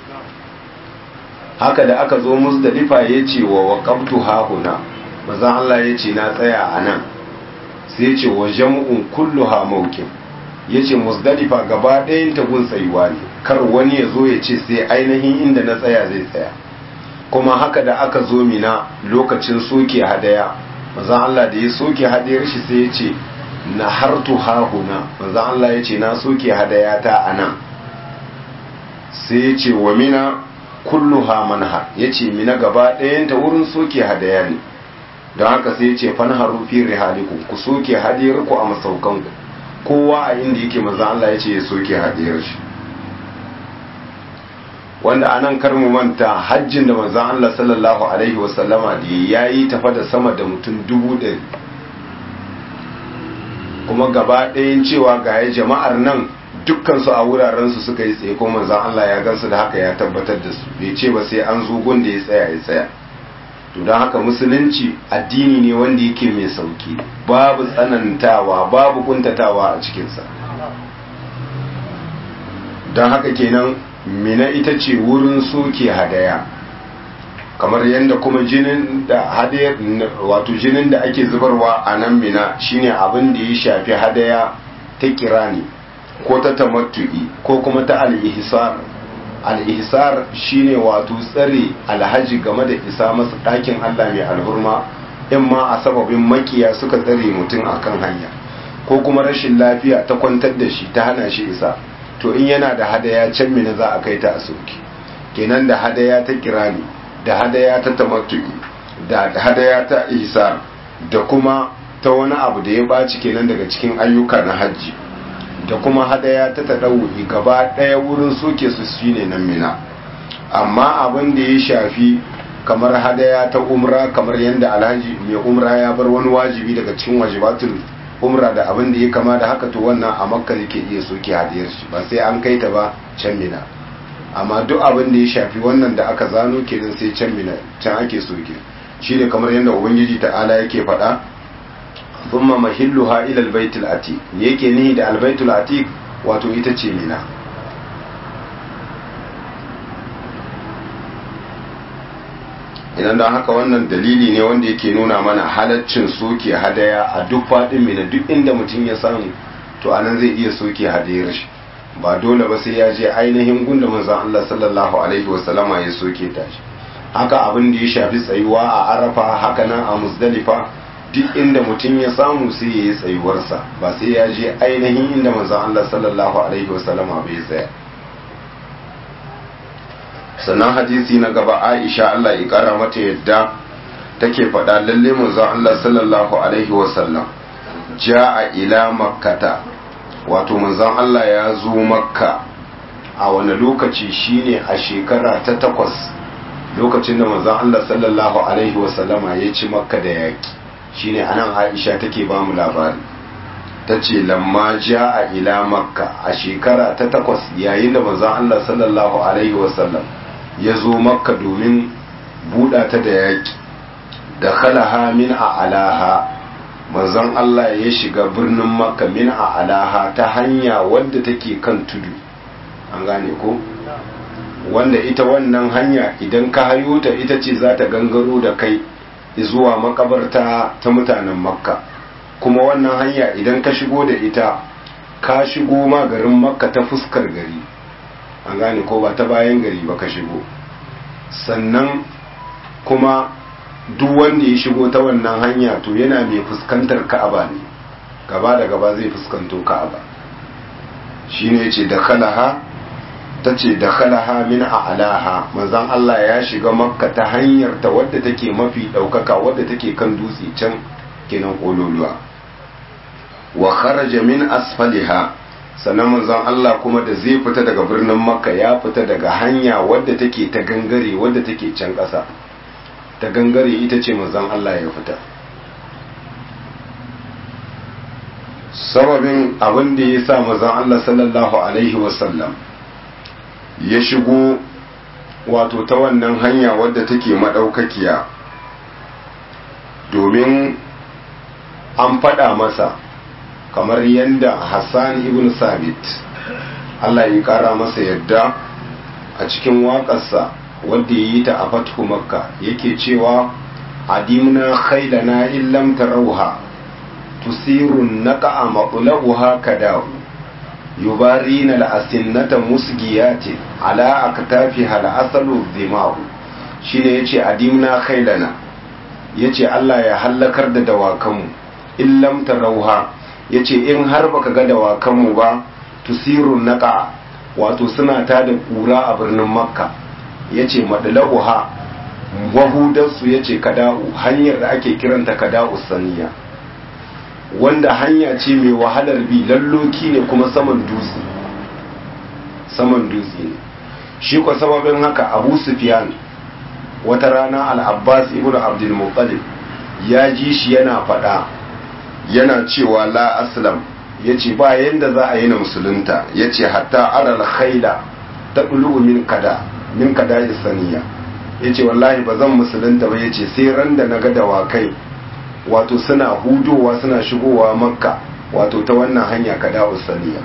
haka da aka zo muzdalifa yace wa waqabtu hahuna manzon Allah yace na tsaya a nan sai yace wa jam'un kulluha maukin yace muzdalifa gaba ɗayanta gun tsayuwa ne kar wani ya zo ya ce sai ainihin inda na tsaya zai tsaya kuma haka da aka zo mina lokacin soke hadaya manzon Allah da ya soke hadayar shi sai ya ce na hartu hahuna manzon Allah ya ce na soke hadayata a nan sai ya ce wa mina kulluha manha ya ce mina gaba ɗayanta wurin soke hadaya ne don haka sai ya ce fanharu fi rihalikum ku soke hadayar ku a masaukanku kowa a inda yake manzon Allah ya ce ya soke hadayar shi wanda anan kar mu manta hajjin da manzon Allah sallallahu alaihi wasallama da yayi tafa da sama da mutum dubu ɗari kuma gaba ɗayan cewa ga ya jama'ar nan dukkan su a wuraren su suka yi tsaye ko manzon Allah ya gansu da haka ya tabbatar da su bai ce ba sai an zo gun da ya tsaya ya tsaya to don haka musulunci addini ne wanda yake mai sauki babu tsanantawa babu kuntatawa a cikinsa don haka kenan mina ita ce wurin soke hadaya kamar yadda kuma jinin da hadaya wato jinin da ake zubarwa a nan mina shine abin da ya shafi hadaya ta kirani ko ta tamattu'i ko kuma ta al-ihsar al-ihsar shine wato tsare alhaji game da isa masa ɗakin Allah mai alhurma in ma a sababin makiya suka tsare mutum akan hanya ko kuma rashin lafiya ta kwantar da shi ta hana shi isa to in yana da hadaya can mina za a kai ta a soki kenan da hadaya ta kirani da hadaya ta tamattu'i da hadaya ta ihsar da kuma ta wani abu da ya baci kenan daga cikin ayyuka na hajji da kuma hadaya ta taɗau'i gaba ɗaya wurin soke su shine nan mina amma abin da ya shafi kamar hadaya ta umra kamar yadda alhaji mai umra ya bar wani wajibi daga cikin wajibatul umra da abin da ya kama da haka to wannan a makka ke iya soke hadiyar shi ba sai an kai ta ba can mina amma duk abin da ya shafi wannan da aka zano kenan sai can mina can ake soke shi ne kamar yadda ubangiji ta'ala yake faɗa thumma mahilluha ila albaytil atiq me yake nihi da albaytul atiq wato ita ce mina idan don haka wannan dalili ne wanda yake nuna mana halaccin soke hadaya a duk faɗin mina duk inda mutum ya samu to anan zai iya soke hadayar shi ba dole ba sai ya je ainihin gunda manzon Allah sallallahu alaihi wasallama ya soke ta shi haka abin da ya shafi tsayuwa a arafa haka nan a muzdalifa duk inda mutum ya samu sai ya yi tsayuwarsa ba sai ya je ainihin inda manzon Allah sallallahu alaihi wasallama bai tsaya sannan hadisi na gaba Aisha Allah ya kara mata yadda take faɗa lalle manzon Allah sallallahu alaihi wasallam ja'a ila makkata wato manzon Allah ya zo makka a wani lokaci shine a shekara ta takwas lokacin da manzon Allah sallallahu alaihi wasallama ya ci makka da yaki shine anan Aisha take ba mu labari tace lamma ja'a ila makka a shekara ta takwas yayin da manzon Allah sallallahu alaihi wasallam ya zo makka domin buɗa ta da yaki da khalaha min a alaha manzon Allah ya shiga birnin makka min a alaha ta hanya wadda take kan tudu an gane ko wanda ita wannan hanya idan ka hayo ta ita ce za ta gangaro da kai zuwa makabarta ta mutanen makka kuma wannan hanya idan ka shigo da ita ka shigo ma garin makka ta fuskar gari an gane ko ba ta bayan gari ba ka shigo sannan kuma duk wanda ya shigo ta wannan hanya to yana mai fuskantar ka'aba ne gaba da gaba zai fuskanto ka'aba shine yace da khalaha tace da khalaha min a'laha manzon Allah ya shiga makka ta hanyar ta wadda take mafi daukaka wadda take kan dutse can kenan kololuwa wa kharaja min asfaliha sannan manzon Allah kuma da zai fita daga birnin makka ya fita daga hanya wadda take ta gangare wadda take can ƙasa ta gangare ita ce manzon Allah ya fita sababin abin da ya sa manzon Allah sallallahu alaihi wasallam ya shigo wato ta wannan hanya wadda take madaukakiya domin an faɗa masa kamar yadda Hassan ibn Sabit Allah ya kara masa yadda a cikin waƙarsa wadda ya yi ta a fathu makka yake cewa adimna khailana illam tarauha tusirun naqa'a maqlabuha kadahu yubarina al'asinnata musgiyati ala aktafiha al'asalu dhimahu shine yace adimna khailana yace Allah ya hallakar da dawakanmu in lam tarawha yace in har baka ga dawakanmu ba tusirun naqa wato suna ta da kura a birnin makka yace madlauha wahudarsu yace kada'u hanyar da ake kiranta kada'u saniya wanda hanya ce mai wahalar bi lalloki ne kuma saman dutse saman dutse ne shi kwa sababin haka abu sufyan wata rana al-abbas ibn abdul muttalib ya ji shi yana fada yana cewa la aslam yace ba yanda za a yi na musulunta yace hatta aral khaila taqulu min kada min kada saniya yace wallahi ba zan musulunta ba yace sai ran da naga dawakai wato suna hudowa suna shigowa makka wato ta wannan hanya kada saniya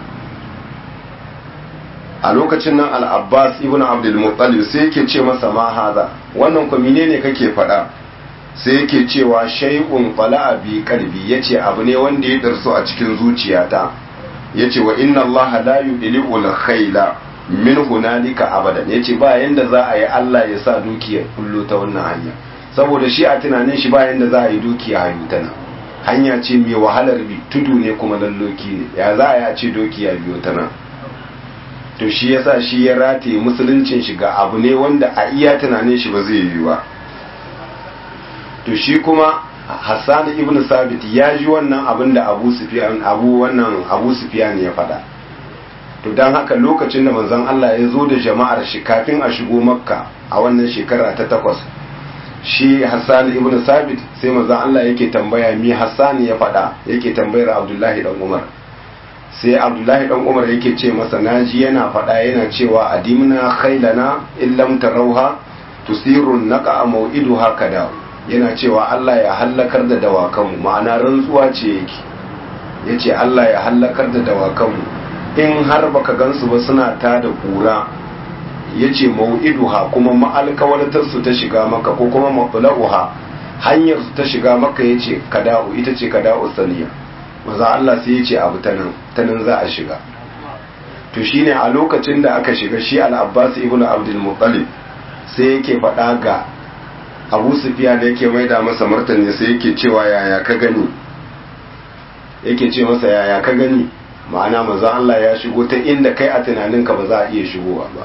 a lokacin nan al-abbas ibn abdul muttalib sai yake ce masa ma haza wannan ko menene kake faɗa sai yake cewa shay'un fala'a bi qalbi yace abu ne wanda ya darsu a cikin zuciyata yace wa inna allaha la yudli'u al-khayla min hunalika abadan yace ba yanda za a yi Allah ya sa dukiyar kullu ta wannan hanya saboda shi a tunanin shi ba yanda za a yi dukiya hayu ta nan hanya ce mai wahalar bi tudu ne kuma lalloki ne ya za a yi a ce dukiya biyo ta nan to shi yasa shi ya rataye musuluncin shi ga abu ne wanda a iya tunanin shi ba zai yi ba to shi kuma Hassan ibn Sabit ya ji wannan abin da Abu Sufyan Abu wannan Abu Sufyan ya faɗa to dan haka lokacin da manzon Allah ya zo da jama'ar shi kafin a shigo Makka a wannan shekara ta takwas shi Hassan ibn Sabit sai manzon Allah yake tambaya mi Hassan ya faɗa yake tambayar Abdullahi dan Umar sai Abdullahi dan Umar yake ce masa naji yana faɗa yana cewa adimna khailana illam tarauha tusirun naqa maw'iduha kada yana cewa Allah ya hallakar da dawakanmu ma'ana rantsuwa ce yake yace Allah ya hallakar da dawakanmu in har baka gansu ba suna ta da kura yace mau'iduha kuma ma'alkawartar su ta shiga maka ko kuma matla'uha hanyar su ta shiga maka yace kada'u ita ce kada'u saniya maza Allah sai yace abu ta nan ta nan za a shiga to shine a lokacin da aka shiga shi al-Abbas ibn Abdul Muttalib sai yake faɗa ga Abu Sufyan da yake maida masa martani sai yake cewa yaya ka gani yake ce masa yaya ka gani ma'ana maza Allah ya shigo ta inda kai a tunaninka ba za a iya shigowa ba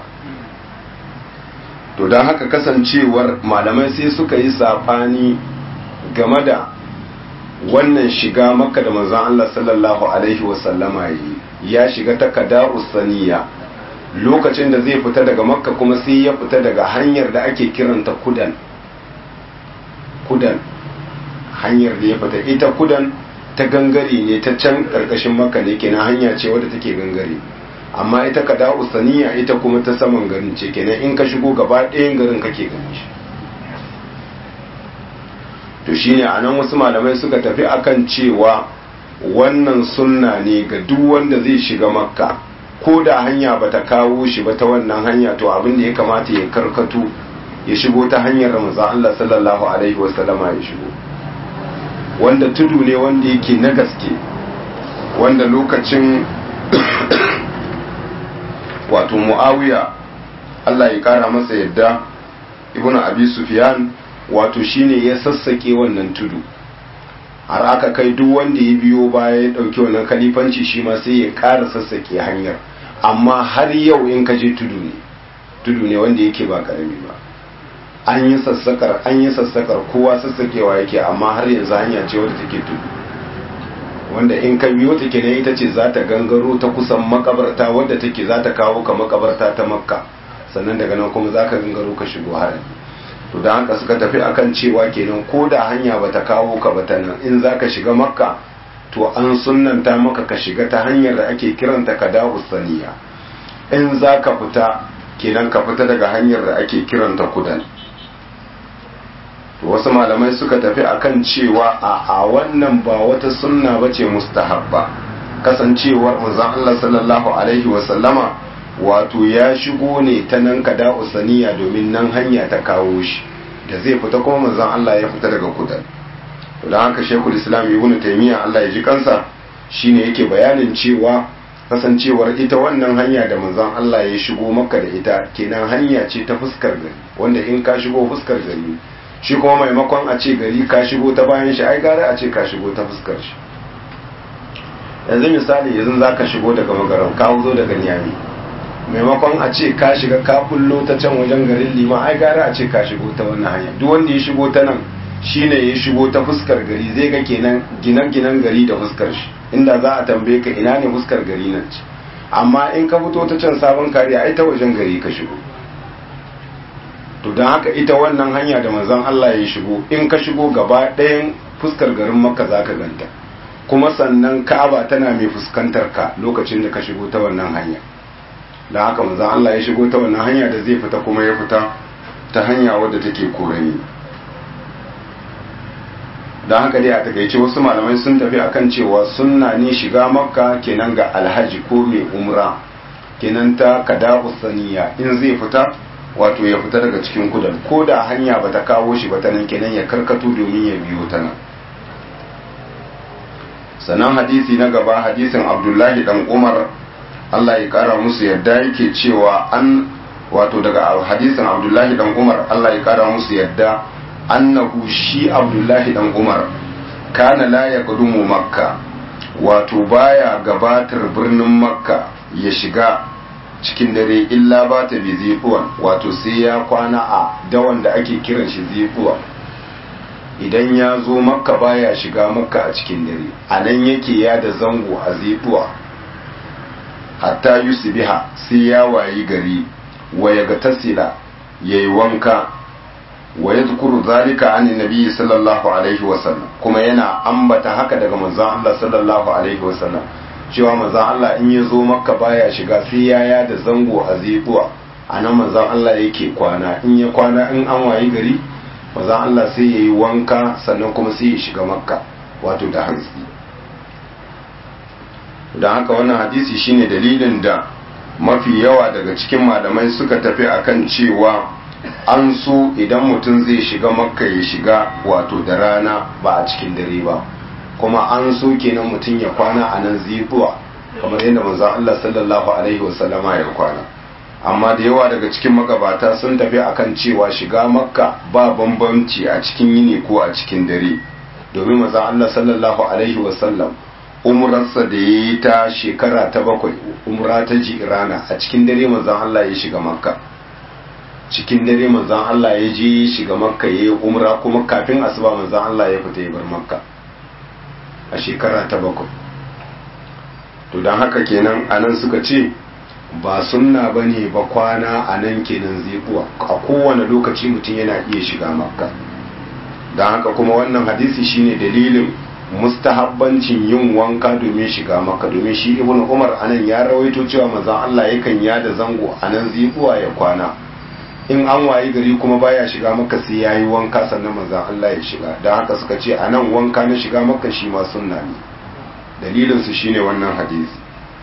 to don haka kasancewar malamai sai suka yi saɓani game da wannan shiga makka da manzon Allah sallallahu alaihi wasallama yi ya shiga ta kada usaniya lokacin da zai fita daga makka kuma sai ya fita daga hanyar da ake kiranta kudan kudan hanyar da ya fita ita kudan ta gangare ne ta can karkashin makka ne kenan hanya ce wadda take gangare amma ita kada usaniya ita kuma ta saman garin ce kenan in ka shigo gaba ɗayan garin kake gani shi to shine anan wasu malamai suka tafi akan cewa wannan sunna ne ga duk wanda zai shiga makka ko da hanya bata kawo shi ba ta wannan hanya to abin da ya kamata ya karkatu ya shigo ta hanyar ramazan Allah sallallahu alaihi wasallama ya shigo wanda tudu ne wanda yake na gaske wanda lokacin wato muawiya Allah ya kara masa yadda ibnu abi sufyan wato shine ya sassake wannan tudu har aka kai duk wanda ya biyo baya ya dauki wannan kalifanci shi ma sai ya kara sassake hanyar amma har yau in ka je tudu ne tudu ne wanda yake ba karami ba an yi sassakar an yi sassakar kowa sassakewa yake amma har yanzu hanya ce wadda take tudu wanda in ka biyo take ne ita ce za ta gangaro ta kusan makabarta wadda take za ta kawo ka makabarta ta makka sannan daga nan kuma za ka gangaro ka shigo harin to da haka suka tafi akan cewa kenan ko da hanya bata kawo ka ba ta nan in za ka shiga makka to an sunnanta maka ka shiga ta hanyar da ake kiranta ka dawo saniya in za ka fita kenan ka fita daga hanyar da ake kiranta kudan wasu malamai suka tafi akan cewa a a wannan ba wata sunna bace mustahabba kasancewar manzon Allah sallallahu alaihi wa sallama wato ya shigo ne ta nan kada usaniya domin nan hanya ta kawo shi da zai fita kuma manzon Allah ya fita daga kudan to dan haka Sheikhul Islam Ibn Taymiyyah Allah ya ji kansa shine yake bayanin cewa kasancewar ita wannan hanya da manzon Allah ya shigo maka da ita kenan hanya ce ta fuskar gari wanda in ka shigo fuskar gari shi kuma maimakon a ce gari ka shigo ta bayan shi ai gare a ce ka shigo ta fuskar shi yanzu misali yanzu za ka shigo daga magaran ka zo daga niyami maimakon a ce ka shiga ka bullo ta can wajen garin liman ai gare a ce ka shigo ta wannan hanya duk wanda ya shigo ta nan shine ya shigo ta fuskar gari zai ga kenan ginen-ginen gari da fuskar shi inda za a tambaye ka ina ne fuskar gari nan ce amma in ka fito ta can sabon kariya ai ta wajen gari ka shigo to don haka ita wannan hanya da manzon Allah ya shigo in ka shigo gaba ɗayan fuskar garin makka za ka ganta kuma sannan ka'aba tana mai fuskantar ka lokacin da ka shigo ta wannan hanya don haka manzon Allah ya shigo ta wannan hanya da zai fita kuma ya fita ta hanya wadda take korani don haka dai a takaice wasu malamai sun tafi akan cewa sunna ne shiga makka kenan ga alhaji ko mai umra kenan ta kada saniya in zai fita wato ya fita daga cikin kudan ko da hanya bata kawo shi ba ta nan kenan ya karkato domin ya biyo ta nan sannan hadisi na gaba hadisin abdullahi dan umar allah ya kara musu yadda yake cewa an wato daga hadisin abdullahi dan umar allah ya kara musu yadda annahu shi abdullahi dan umar kana la ya gudumu makka wato baya gabatar birnin makka ya shiga cikin dare illa ba ta bi zifuwan wato sai ya kwana a dawan da ake kiran shi zifuwa idan ya zo makka baya shiga makka a cikin dare a nan yake ya da zango a zifuwa hatta yusubiha sai ya wayi gari wa ya ga tasila ya yi wanka wa ya tukuru zalika an nabi sallallahu alaihi wasallam kuma yana ambata haka daga manzon Allah sallallahu alaihi wasallam cewa manzon Allah in ya zo makka baya shiga sai ya ya da zango a zibuwa a nan manzon Allah yake kwana in ya kwana in an wayi gari manzon Allah sai ya yi wanka sannan kuma sai ya shiga makka wato da hantsi don haka wannan hadisi shine dalilin da mafi yawa daga cikin malamai suka tafi akan cewa an so idan mutum zai shiga makka ya shiga wato da rana ba a cikin dare ba kuma an so kenan mutum ya kwana a nan zibuwa kamar yadda manzon Allah sallallahu alaihi wasallama ya kwana amma da yawa daga cikin magabata sun tafi akan cewa shiga makka ba bambanci a cikin yini ko a cikin dare domin manzon Allah sallallahu alaihi wasallam umrarsa da ya yi ta shekara ta bakwai umra ta jirana a cikin dare manzon Allah ya shiga makka cikin dare manzon Allah ya je shiga makka ya yi umra kuma kafin asuba manzon Allah ya fita ya bar makka a shekara ta bakwai to don haka kenan anan suka ce ba sunna ba ne ba kwana a nan kenan zikuwa a kowane lokaci mutum yana iya shiga makka don haka kuma wannan hadisi shine dalilin mustahabbancin yin wanka domin shiga makka domin shi ibn umar anan ya rawaito cewa manzon Allah yakan yada zango a nan zikuwa ya kwana in an wayi gari kuma baya shiga maka sai ya yi wanka sannan manzan Allah ya shiga don haka suka ce a nan wanka na shiga maka shi ma sunna ne dalilinsu shine wannan hadisi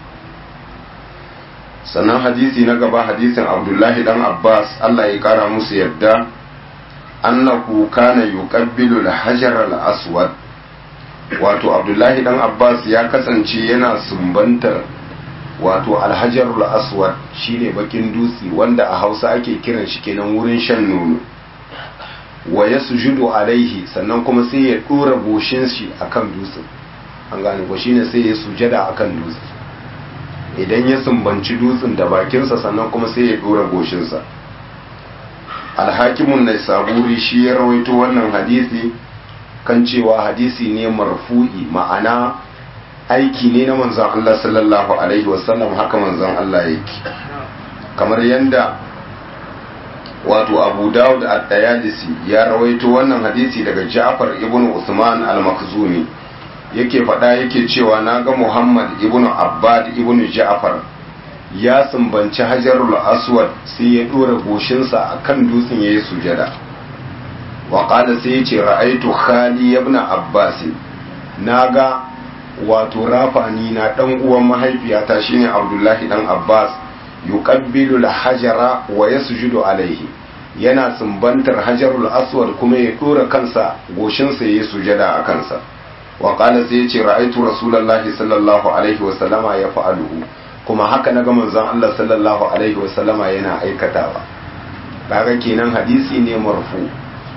sannan hadisi na gaba hadisin abdullahi dan abbas Allah ya kara musu yadda annahu kana yuqabbilu al-hajar al-aswad wato abdullahi dan abbas ya kasance yana sumbantar wato alhajarul aswad shine bakin dutse wanda a hausa ake kiran shi kenan wurin shan nono wa ya sujudu alaihi sannan kuma sai ya dora goshin shi akan dutsen an gane ko shine sai ya sujada akan dutse idan ya sumbanci dutsen da bakinsa sannan kuma sai ya dora goshinsa alhakimun na saburi shi ya rawaito wannan hadisi kan cewa hadisi ne marfu'i ma'ana aiki ne na manzon Allah sallallahu alaihi wasallam haka manzon Allah yake kamar yanda wato Abu Dawud at-Tayalisi ya rawaito wannan hadisi daga Ja'far ibn Usman al-Makhzumi yake faɗa yake cewa naga Muhammad ibn Abbad ibn Ja'far ya sumbanci Hajarul Aswad sai ya dora goshinsa akan dutsen yayi sujada wa qala sai ya ce ra'aitu khali ibn Abbas naga wato rafani na dan uwan mahaifiyata shine Abdullahi dan Abbas yuqabbilu al-hajara wa yasjudu alaihi yana sumbantar hajarul aswad kuma ya dora kansa goshinsa yayi sujada a kansa wa qala sai yace ra'aitu rasulullahi sallallahu alaihi wa sallama yaf'aluhu kuma haka naga manzon Allah sallallahu alaihi wa sallama yana aikatawa kaga kenan hadisi ne marfu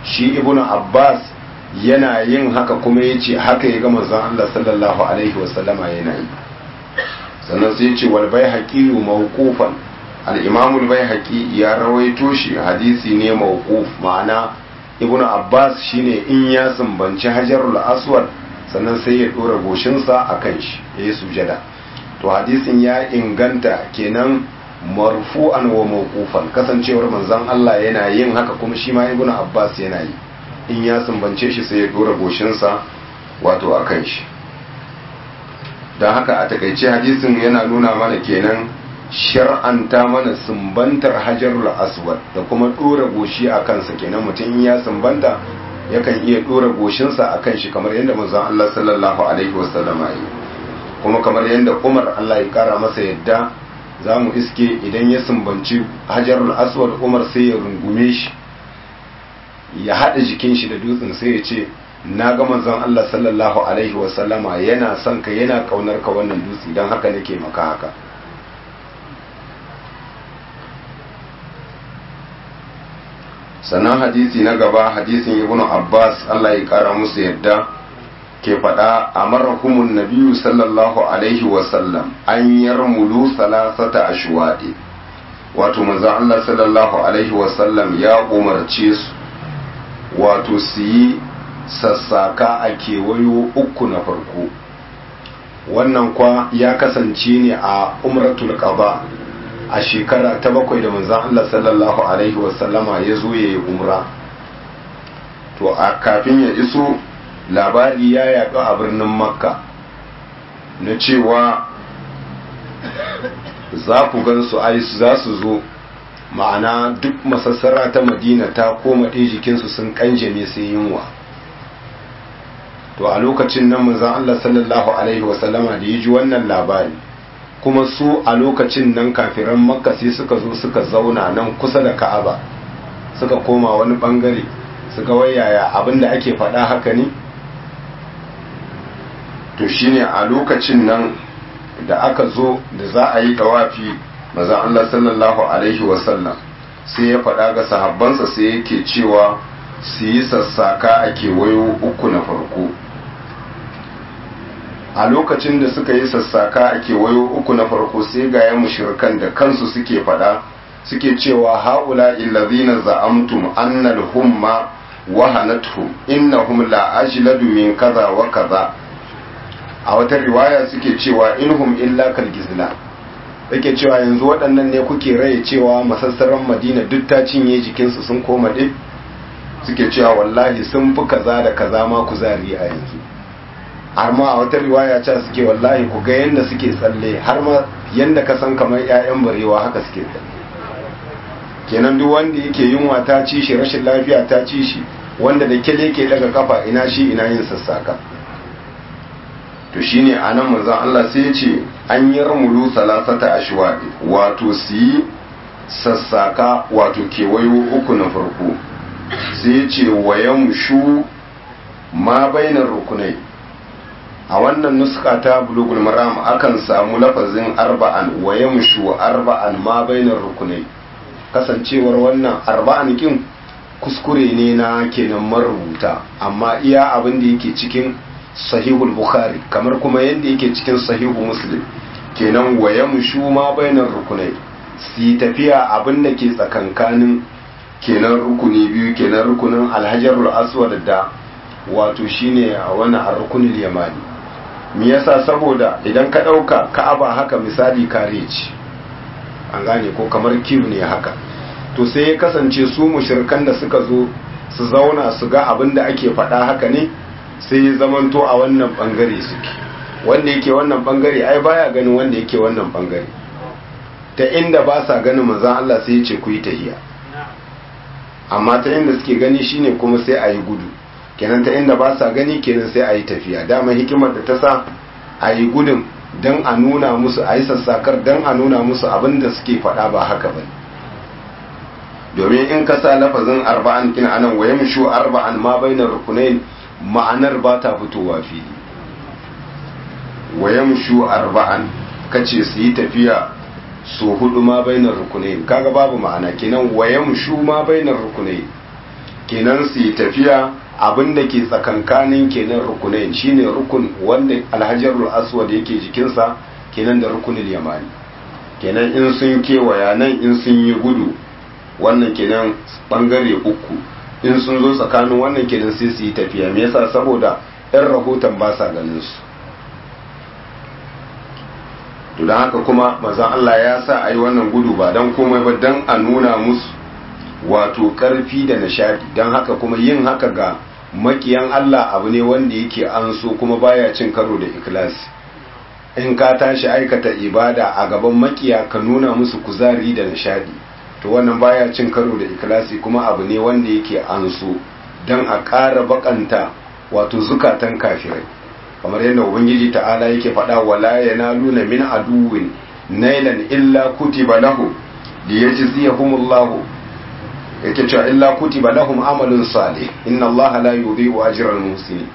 shi ibnu abbas yana yin haka kuma ya ce haka ya ga manzon Allah sallallahu alaihi wasallama yana yi sannan sai ce wal baihaqi mawqufan al-imam al-baihaqi ya rawaito shi hadisi ne mawquf ma'ana ibnu abbas shine in ya sumbanci hajarul aswad sannan sai ya dora goshinsa akan shi yayi sujada to hadisin ya inganta kenan marfu'an wa mawqufan kasancewar manzon Allah yana yin haka kuma shi ma ibnu abbas yana yi in ya sumbance shi sai ya dora goshinsa wato akan shi don haka a takaice hadisin yana nuna mana kenan shar'anta mana sumbantar hajarul aswad da kuma dora goshi a kansa kenan mutum ya sumbanta yakan iya dora goshinsa a kan shi kamar yadda manzon Allah sallallahu alaihi wasallam yi kuma kamar yadda Umar Allah ya kara masa yadda za mu iske idan ya sumbanci hajarul aswad Umar sai ya rungume shi ya haɗa jikin shi da dutsen sai ya ce na ga manzon Allah sallallahu alaihi wasallama yana son ka yana kaunar ka wannan dutse don haka nake maka haka sannan hadisi na gaba hadisin ibn abbas Allah ya kara musu yadda ke faɗa a marahumun nabiyu sallallahu alaihi wasallam an yarmulu salasata ashwaɗi wato manzon Allah sallallahu alaihi wasallam ya umarce su wato su yi sassaka a kewayo uku na farko wannan kwa ya kasance ne a umratul qaba a shekara ta bakwai da manzon Allah sallallahu alaihi wasallama ya zo ya yi umra to a kafin ya iso labari ya yaɗu a birnin makka na cewa za ku gan su ai za su zo ma'ana duk masassara ta madina ta koma ɗaya jikinsu sun kanjame sai yunwa to a lokacin nan manzon Allah sallallahu alaihi wasallama da ya ji wannan labari kuma su a lokacin nan kafiran makka sai suka zo suka zauna nan kusa da ka'aba suka koma wani bangare suka wayaya abinda ake faɗa haka ne to shine a lokacin nan da aka zo da za a yi tawafi maza Allah sallallahu alaihi wasallam sai ya faɗa ga sahabbansa sai yake cewa su yi sassaka a kewayo uku na farko a lokacin da suka yi sassaka a kewayo uku na farko sai ga ya mushirkan da kansu suke faɗa suke cewa haula illazina za'amtum annal humma wahanatuhum innahum la ajladu min kaza wa kaza a wata riwaya suke cewa inhum illa kalgizla yake cewa yanzu waɗannan ne kuke raye cewa masassaran madina duk ta cinye jikinsu sun koma ɗin suke cewa wallahi sun fi kaza da kaza ma kuzari a yanzu har ma a wata riwaya ce suke wallahi ku ga yadda suke tsalle har ma yadda ka san kamar 'ya'yan barewa haka suke tsalle kenan duk wanda yake yunwa ta ci shi rashin lafiya ta ci shi wanda da kyale ke daga kafa ina shi ina yin sassaka to shine anan manzon Allah sai ya ce an yi ramulu salasata ashwadi wato su yi sassaka wato kewayo uku na farko sai ya ce wayan shu ma bainar rukunai a wannan nuska ta bulugul maram akan samu lafazin arba'an wayan shu arba'an ma bainar rukunai kasancewar wannan arba'an kin kuskure ne na kenan marubuta amma iya abin da yake cikin sahihul bukhari kamar kuma yadda yake cikin sahihu muslim kenan waya mushu ma bainar rukunai si tafiya abin da ke tsakankanin kenan rukuni biyu kenan rukunin alhajarul aswad da wato shine a wani rukunin yamani me yasa saboda idan ka dauka ka'aba haka misali kare ce an gane ko kamar kiru ne haka to sai ya kasance su mushrikan da suka zo su zauna su ga abin da ake faɗa haka ne sai ya zamanto a wannan bangare suke wanda yake wannan bangare ai baya ganin wanda yake wannan bangare ta inda ba sa ganin manzon Allah sai ya ce ku yi tahiya amma ta inda suke gani shine kuma sai a yi gudu kenan ta inda ba sa gani kenan sai a yi tafiya dama hikimar da ta sa a yi gudun don a nuna musu a yi sassakar don a nuna musu abin da suke faɗa ba haka ba domin in ka sa lafazin arba'an kin anan wa yamshu arba'an ma bainar rukunain ma'anar ba ta fitowa fili wa yamshu arba'an kace su yi tafiya su hudu ma bainar rukunain kaga babu ma'ana kenan wa yamshu ma bainar rukunain kenan su yi tafiya abin da ke tsakankanin kenan rukunai shine rukun wanda alhajarul aswad yake jikinsa kenan da rukunul yamani kenan in sun kewaya nan in sun yi gudu wannan kenan bangare uku in sun zo tsakanin wannan kenan sai su yi tafiya me yasa saboda yan rahoton ba sa ganin su to don haka kuma mazan Allah ya sa a yi wannan gudu ba don komai ba don a nuna musu wato karfi da nishadi don haka kuma yin haka ga makiyan Allah abu ne wanda yake an so kuma baya cin karo da ikilasi in ka tashi aikata ibada a gaban makiya ka nuna musu kuzari da nishadi to wannan baya cin karo da ikilasi kuma abu ne wanda yake an so don a ƙara bakanta wato zukatan kafirai kamar yadda ubangiji ta'ala yake faɗa wala yanaluna min aduwin nailan illa kutiba lahu liyajziyahumullahu yake cewa illa kutiba lahum amalun salih inna allaha la yudhi'u ajral muhsinin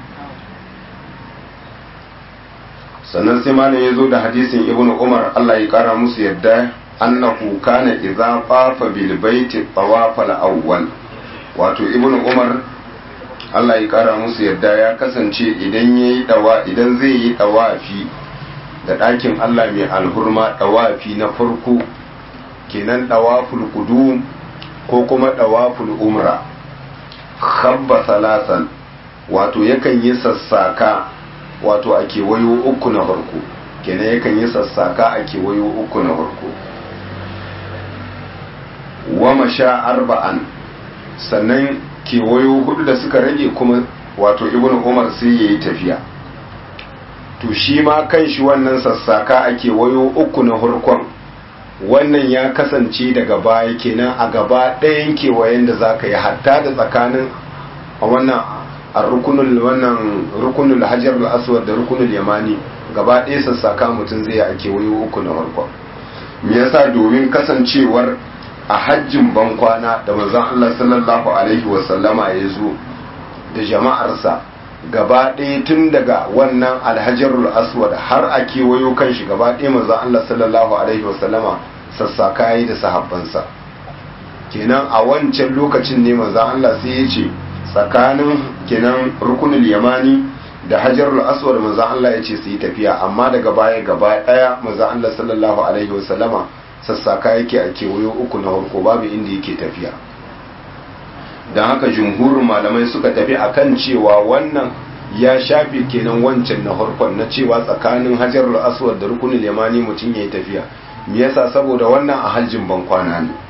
sannan sai malam yazo da hadisin ibnu umar Allah ya kara musu yadda annahu kana idza qafa bil baiti tawafa al awwal wato ibnu umar Allah ya kara musu yadda ya kasance idan yayi dawa idan zai yi dawafi da ɗakin Allah mai alhurma dawafi na farko kenan dawaful qudum ko kuma dawaful umra khabba salasan wato yakan yi sassaka wato a kewayo uku na farko kenan yakan yi sassaka a kewayo uku na farko wa masha arba'an sannan kewayo hudu da suka rage kuma wato ibnu umar sai yayi tafiya to shi ma kan shi wannan sassaka a kewayo uku na farkon wannan ya kasance daga baya kenan a gaba ɗayan kewayen da za ka yi hatta da tsakanin a wannan a rukunul wannan rukunul hajar aswad da rukunul yamani gaba ɗaya sassaka mutum zai a kewayo uku na farko me yasa domin kasancewar a hajjin bankwana da manzon Allah sallallahu alaihi wa sallama ya zo da jama'arsa gaba ɗaya tun daga wannan alhajarul aswad har a kewayo kan shi gaba ɗaya manzon Allah sallallahu alaihi wa sallama sassaka yi da sahabbansa kenan a wancan lokacin ne manzon Allah sai ya ce tsakanin kenan rukunul yamani da hajarul aswad manzon Allah ya ce su yi tafiya amma daga baya gaba daya manzon Allah sallallahu alaihi wasallama sassaka yake a kewayo uku na farko babu inda yake tafiya don haka jumhurin malamai suka tafi akan cewa wannan ya shafi kenan wancan na farkon na cewa tsakanin hajarul aswad da rukunul yamani mutum ya yi tafiya me yasa saboda wannan a hajjin bankwana ne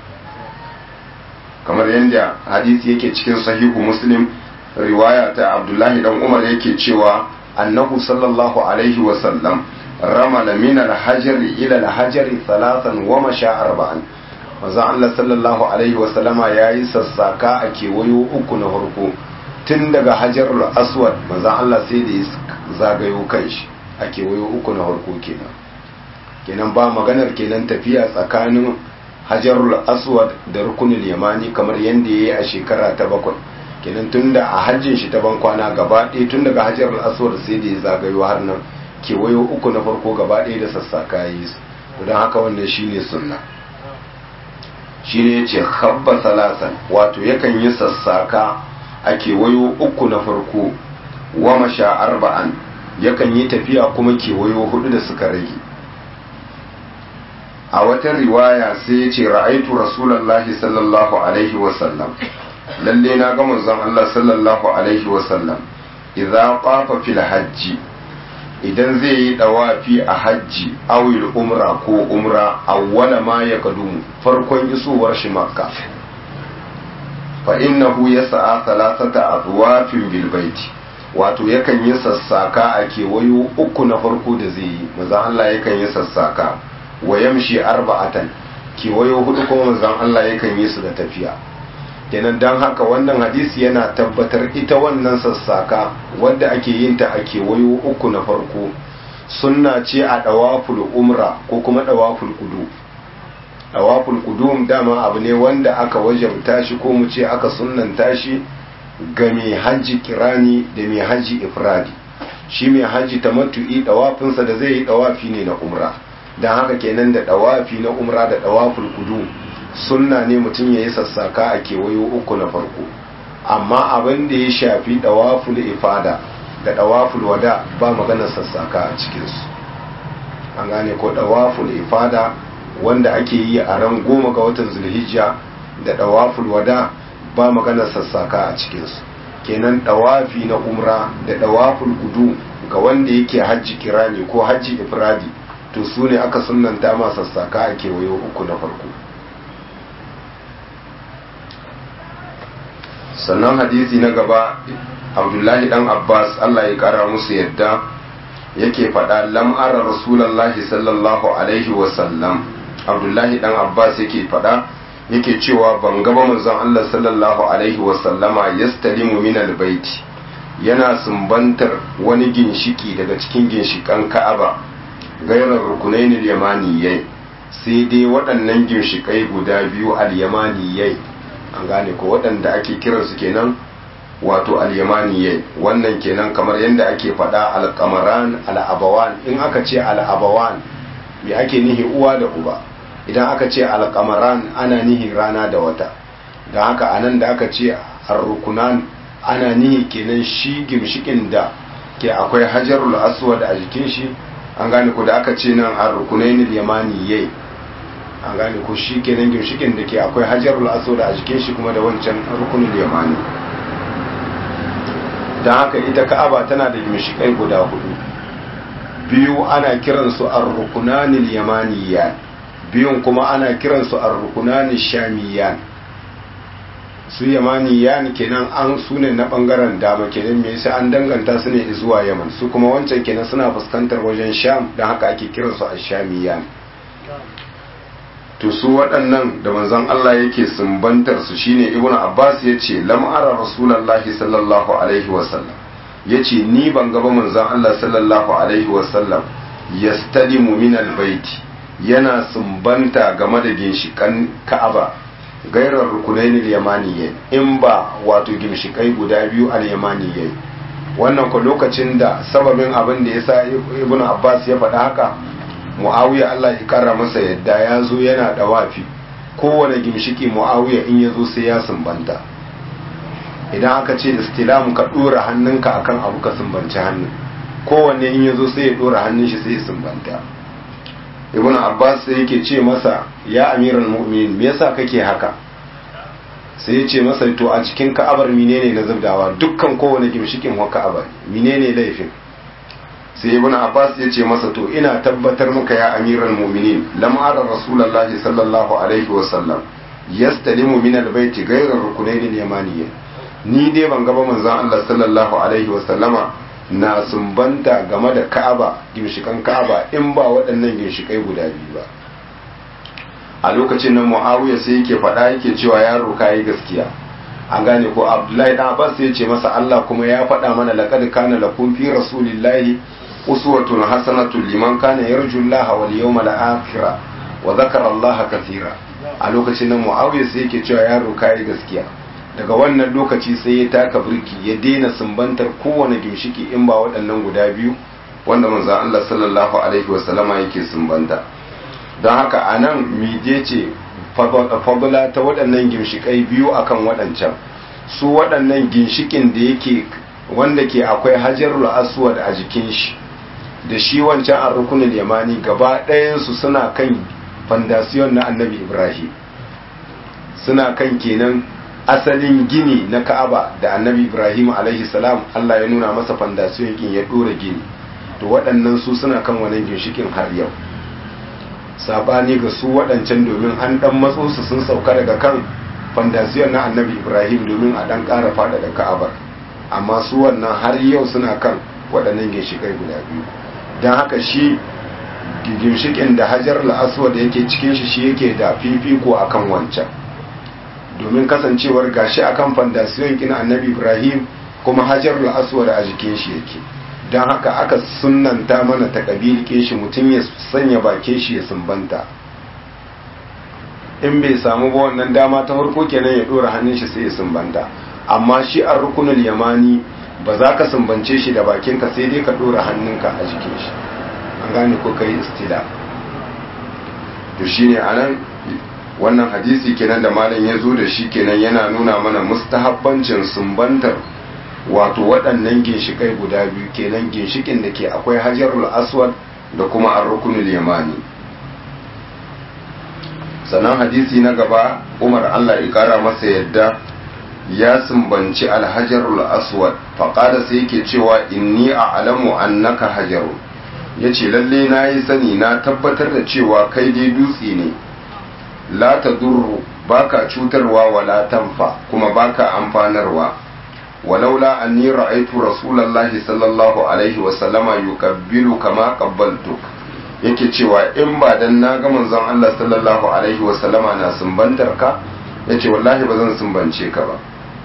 kamar yadda hadisi yake cikin sahihu muslim riwaya ta abdullahi dan umar yake cewa annahu sallallahu alaihi wasallam ramala min al-hajari ila al-hajari thalathan wa masha arba'an manzo Allah sallallahu alaihi wasallama yayi sassaka a kewayo uku na farko tun daga hajarul aswad manzo Allah sai da ya zagayo kanshi a kewayo uku na farko kenan kenan ba maganar kenan tafiya tsakanin hajarul aswad da rukunul yamani kamar yadda ya yi a shekara ta bakwai kenan tun da a hajjin shi ta bankwana gaba ɗaya tun daga hajarul aswad sai da ya zagayo har nan kewayo uku na farko gaba ɗaya da sassaka yi su don haka wannan shine sunna shine ya ce habba salasan wato yakan yi sassaka a kewayo uku na farko wa masha arba'an yakan yi tafiya kuma kewayo hudu da suka rage a wata riwaya sai ya ce ra'aitu rasulallahi sallallahu alaihi wasallam lalle na ga manzon Allah sallallahu alaihi wasallam idza qafa fil hajji idan zai yi dawafi a hajji awil umra ko umra awwala ma ya kadumu farkon isowar shi makka fa innahu yas'a thalathata adwafin bil baiti wato yakan yi sassaka a kewayo uku na farko da zai yi manzon Allah yakan yi sassaka wa yamshi arba'atan kewayo hudu kuma manzon Allah yakan yi su da tafiya kenan dan haka wannan hadisi yana tabbatar ita wannan sassaka wadda ake yin ta a kewayo uku na farko sunna ce a dawaful umra ko kuma dawaful kudu dawaful kudum dama abu ne wanda aka wajabta shi ko mu ce aka sunnanta shi ga mai hajji kirani da mai hajji ifradi shi mai hajji tamattu'i dawafinsa da zai yi dawafi ne na umra don haka kenan da dawafi na umra da dawaful kudu sunna ne mutum ya yi sassaka a kewayo uku na farko amma abin da ya shafi dawaful ifada da dawaful wada ba magana sassaka a cikinsu an gane ko dawaful ifada wanda ake yi a ran goma ga watan zulhijja da dawaful wada ba magana sassaka a cikinsu kenan dawafi na umra da dawaful gudu ga wanda yake hajji kirani ko hajji ifradi to su ne aka sunanta ma sassaka a kewayo uku na farko sannan hadisi na gaba abdullahi dan abbas allah ya kara musu yadda yake faɗa lam'ara rasulallahi sallallahu alaihi wasallam abdullahi dan abbas yake faɗa yake cewa ban gaba manzon allah sallallahu alaihi wasallama yastalimu min albaiti yana sumbantar wani ginshiki daga cikin ginshikan ka'aba gairar rukunainil yamaniyai sai dai waɗannan ginshikai guda biyu al-yamaniyai an gane ko waɗanda ake kiransu kenan wato al-yamaniyai wannan kenan kamar yadda ake faɗa al-qamaran al-abawan in aka ce al-abawan me ake nihi uwa da uba idan aka ce al-qamaran ana nihi rana da wata don haka anan da aka ce ar-rukunan ana nihi kenan shi gimshikin da ke akwai hajarul aswad a jikin shi an gane ko da aka ce nan ar-rukunainil yamaniyai an gane ko shi kenan ginshikin da ke akwai hajarul aswad a jikin shi kuma da wancan rukunin yamani don haka ita ka'aba tana da ginshikai guda hudu biyu ana kiransu ar-rukunanil yamaniyan biyun kuma ana kiransu ar-rukunanil shamiyan su yamaniyan kenan an su ne na bangaren dama kenan me yasa an danganta su ne zuwa yaman su kuma wancan kenan suna fuskantar wajen sham don haka ake kiransu ash-shamiyan to su waɗannan da manzon Allah yake sumbantar su shine ibnu abbas yace lam ara rasulullahi sallallahu alaihi wasallam yace ni ban ga ba manzon Allah sallallahu alaihi wasallam yastalimu min albayti yana sumbanta game da ginshikan ka'aba gairar rukunainil yamaniyai in ba wato ginshikai guda biyu al yamaniyai wannan ko lokacin da sababin abin da yasa ibnu abbas ya faɗa haka muawiya Allah ya kara masa yadda ya zo yana dawafi kowane gimshiki muawiya in ya zo sai ya sumbanta idan aka ce da stilamu ka dora hannunka akan abu ka sumbanci hannun kowanne in ya zo sai ya dora hannun shi sai ya sumbanta ibn abbas sai yake ce masa ya amiral mu'minin me yasa kake haka sai ya ce masa to a cikin ka'abar menene na zubdawa dukkan kowane gimshikin wa ka'abar menene laifin sai ibn abbas ya ce masa to ina tabbatar maka ya amiral mu'minin lam ara rasulullahi sallallahu alaihi wa sallam yastalimu min albayti ghayra rukunayn al-yamaniyya ni dai ban gaba manzon Allah sallallahu alaihi wa sallama na sumbanta game da Ka'aba ginshikan Ka'aba in ba waɗannan ginshikai guda biyu ba a lokacin nan Muawiya sai yake faɗa yake cewa yaro kai gaskiya an gane ko Abdullahi dan Abbas ya ce masa Allah kuma ya faɗa mana laqad kana lakum fi rasulillahi uswatun hasanatun liman kana yarju Allah wal yawmal akhir wa dhakara Allah kathira a lokacin nan Muawiya sai yake cewa yaro kai gaskiya daga wannan lokaci sai ya taka birki ya daina sumbantar kowane ginshiki in ba waɗannan guda biyu wanda manzon Allah sallallahu alaihi wasallama yake sumbanta don haka anan mije ce fadula ta waɗannan ginshikai biyu akan waɗancan su waɗannan ginshikin da yake wanda ke akwai hajarul aswad a jikin shi da shi wancan an rukunin yamani gaba ɗayansu suna kan fandasiyon na annabi ibrahim suna kan kenan asalin gini na ka'aba da annabi ibrahim alaihi salam allah ya nuna masa fandasiyon kin ya ɗora gini to waɗannan su suna kan wani ginshikin har yau sabani ga su waɗancan domin an ɗan matso su sun sauka daga kan fandasiyon na annabi ibrahim domin a ɗan ƙara faɗaɗa ka'abar amma su wannan har yau suna kan waɗannan ginshikai guda biyu don haka shi ginshikin da hajar la'aswa da yake cikin shi shi yake da fifiko akan wancan domin kasancewar gashi akan fandasiyon kin annabi ibrahim kuma hajar la'aswa da a jikin shi yake don haka aka sunanta mana ta ƙabilike shi mutum ya sanya bake shi ya sumbanta in bai samu ba wannan dama ta farko kenan ya ɗora hannun shi sai ya sumbanta amma shi a rukunul yamani ba za ka sumbance shi da bakinka sai dai ka ɗora hannunka a jikin shi an gane ko kai istila to shine anan wannan hadisi kenan da malam ya zo da shi kenan yana nuna mana mustahabbancin sumbantar wato waɗannan ginshikai guda biyu kenan ginshikin da ke akwai hajarul aswad da kuma ar-rukunul yamani sannan hadisi na gaba umar allah ya kara masa yadda ya sumbanci alhajarul aswad faƙada sai yake cewa inni a alamu annaka hajaru ya ce lalle na yi sani na tabbatar da cewa kai dai dutse ne la ta durru baka cutarwa wala tanfa kuma baka amfanarwa walaula anni ra'aytu rasulullahi sallallahu alaihi wa sallama yukabbilu kama qabbaltuk yake cewa in ba dan na ga manzon Allah sallallahu alaihi wa sallama na sumbantar ka yace wallahi ba zan sumbance ka ba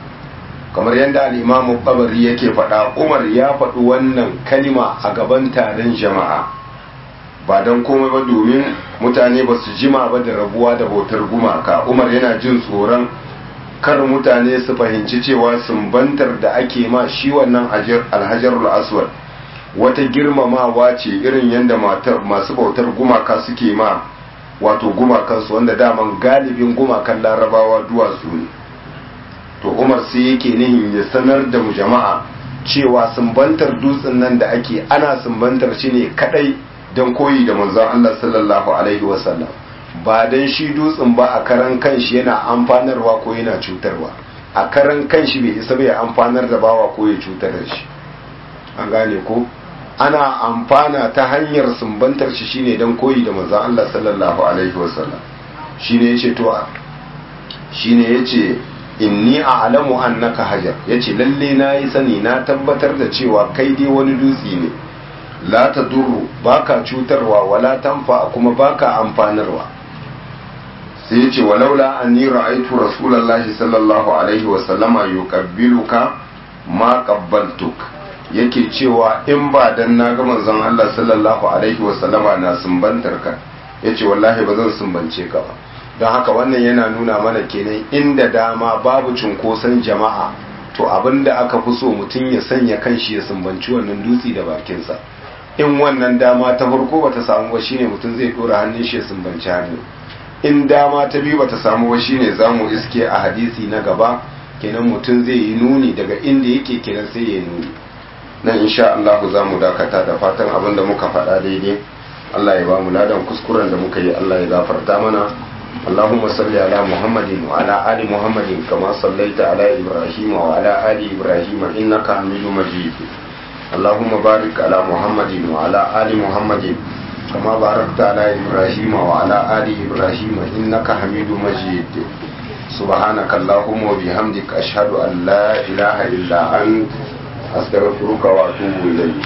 kamar yadda al-Imam Qabari yake faɗa Umar ya faɗi wannan kalima a gaban taron jama'a ba don komai ba domin mutane ba su jima ba da rabuwa da bautar gumaka Umar yana jin tsoron kar mutane su fahimci cewa sumbantar da ake ma shi wannan alhajarul aswad wata girmamawa ce irin yadda masu bautar gumaka suke ma wato gumakansu wanda daman galibin gumakan larabawa duwatsu ne to umar sai yake nihin ya sanar da mu jama'a cewa sumbantar dutsen nan da ake ana sumbantar shi ne kadai don koyi da manzon Allah sallallahu alaihi wasallam ba don shi dutsen ba a karan kanshi yana amfanarwa ko yana cutarwa a karan kanshi bai isa bai amfanar da bawa ko ya cutar da shi an gane ko ana amfana ta hanyar sumbantar shi shine don koyi da manzon Allah sallallahu alaihi wasallam shine yace to shine yace inni a'lamu annaka hajar yace lalle na yi sani na tabbatar da cewa kai dai wani dutse ne la tadurru baka cutarwa wala tanfa kuma baka amfanarwa sai yace walaula anni ra'aytu rasulullahi sallallahu alaihi wasallama yuqabbiluka ma qabbaltuk yake cewa in ba dan na ga manzon Allah sallallahu alaihi wasallama na sumbantar ka yace wallahi ba zan sumbance ka ba don haka wannan yana nuna mana kenan inda dama babu cunkoson jama'a to abinda aka fi so mutum ya sanya kanshi ya sumbanci wannan dutse da bakinsa in wannan dama ta farko bata samu ba shine mutum zai dora hannun shi ya sumbanci hannu in dama ta biyu bata samu ba shine zamu iske a hadisi na gaba kenan mutum zai yi nuni daga inda yake kenan sai ya nuni nan insha Allah za mu dakata da fatan abin da muka faɗa daidai Allah ya ba mu ladan kuskuren da muka yi Allah ya gafarta mana اللهم صل على محمد وعلى آل محمد كما صليت على إبراهيم وعلى آل إبراهيم إنك حميد مجيد اللهم بارك على محمد وعلى آل محمد كما باركت على إبراهيم وعلى آل إبراهيم إنك حميد مجيد سبحانك اللهم وبحمدك أشهد أن لا إله إلا أنت أستغفرك وأتوب إليك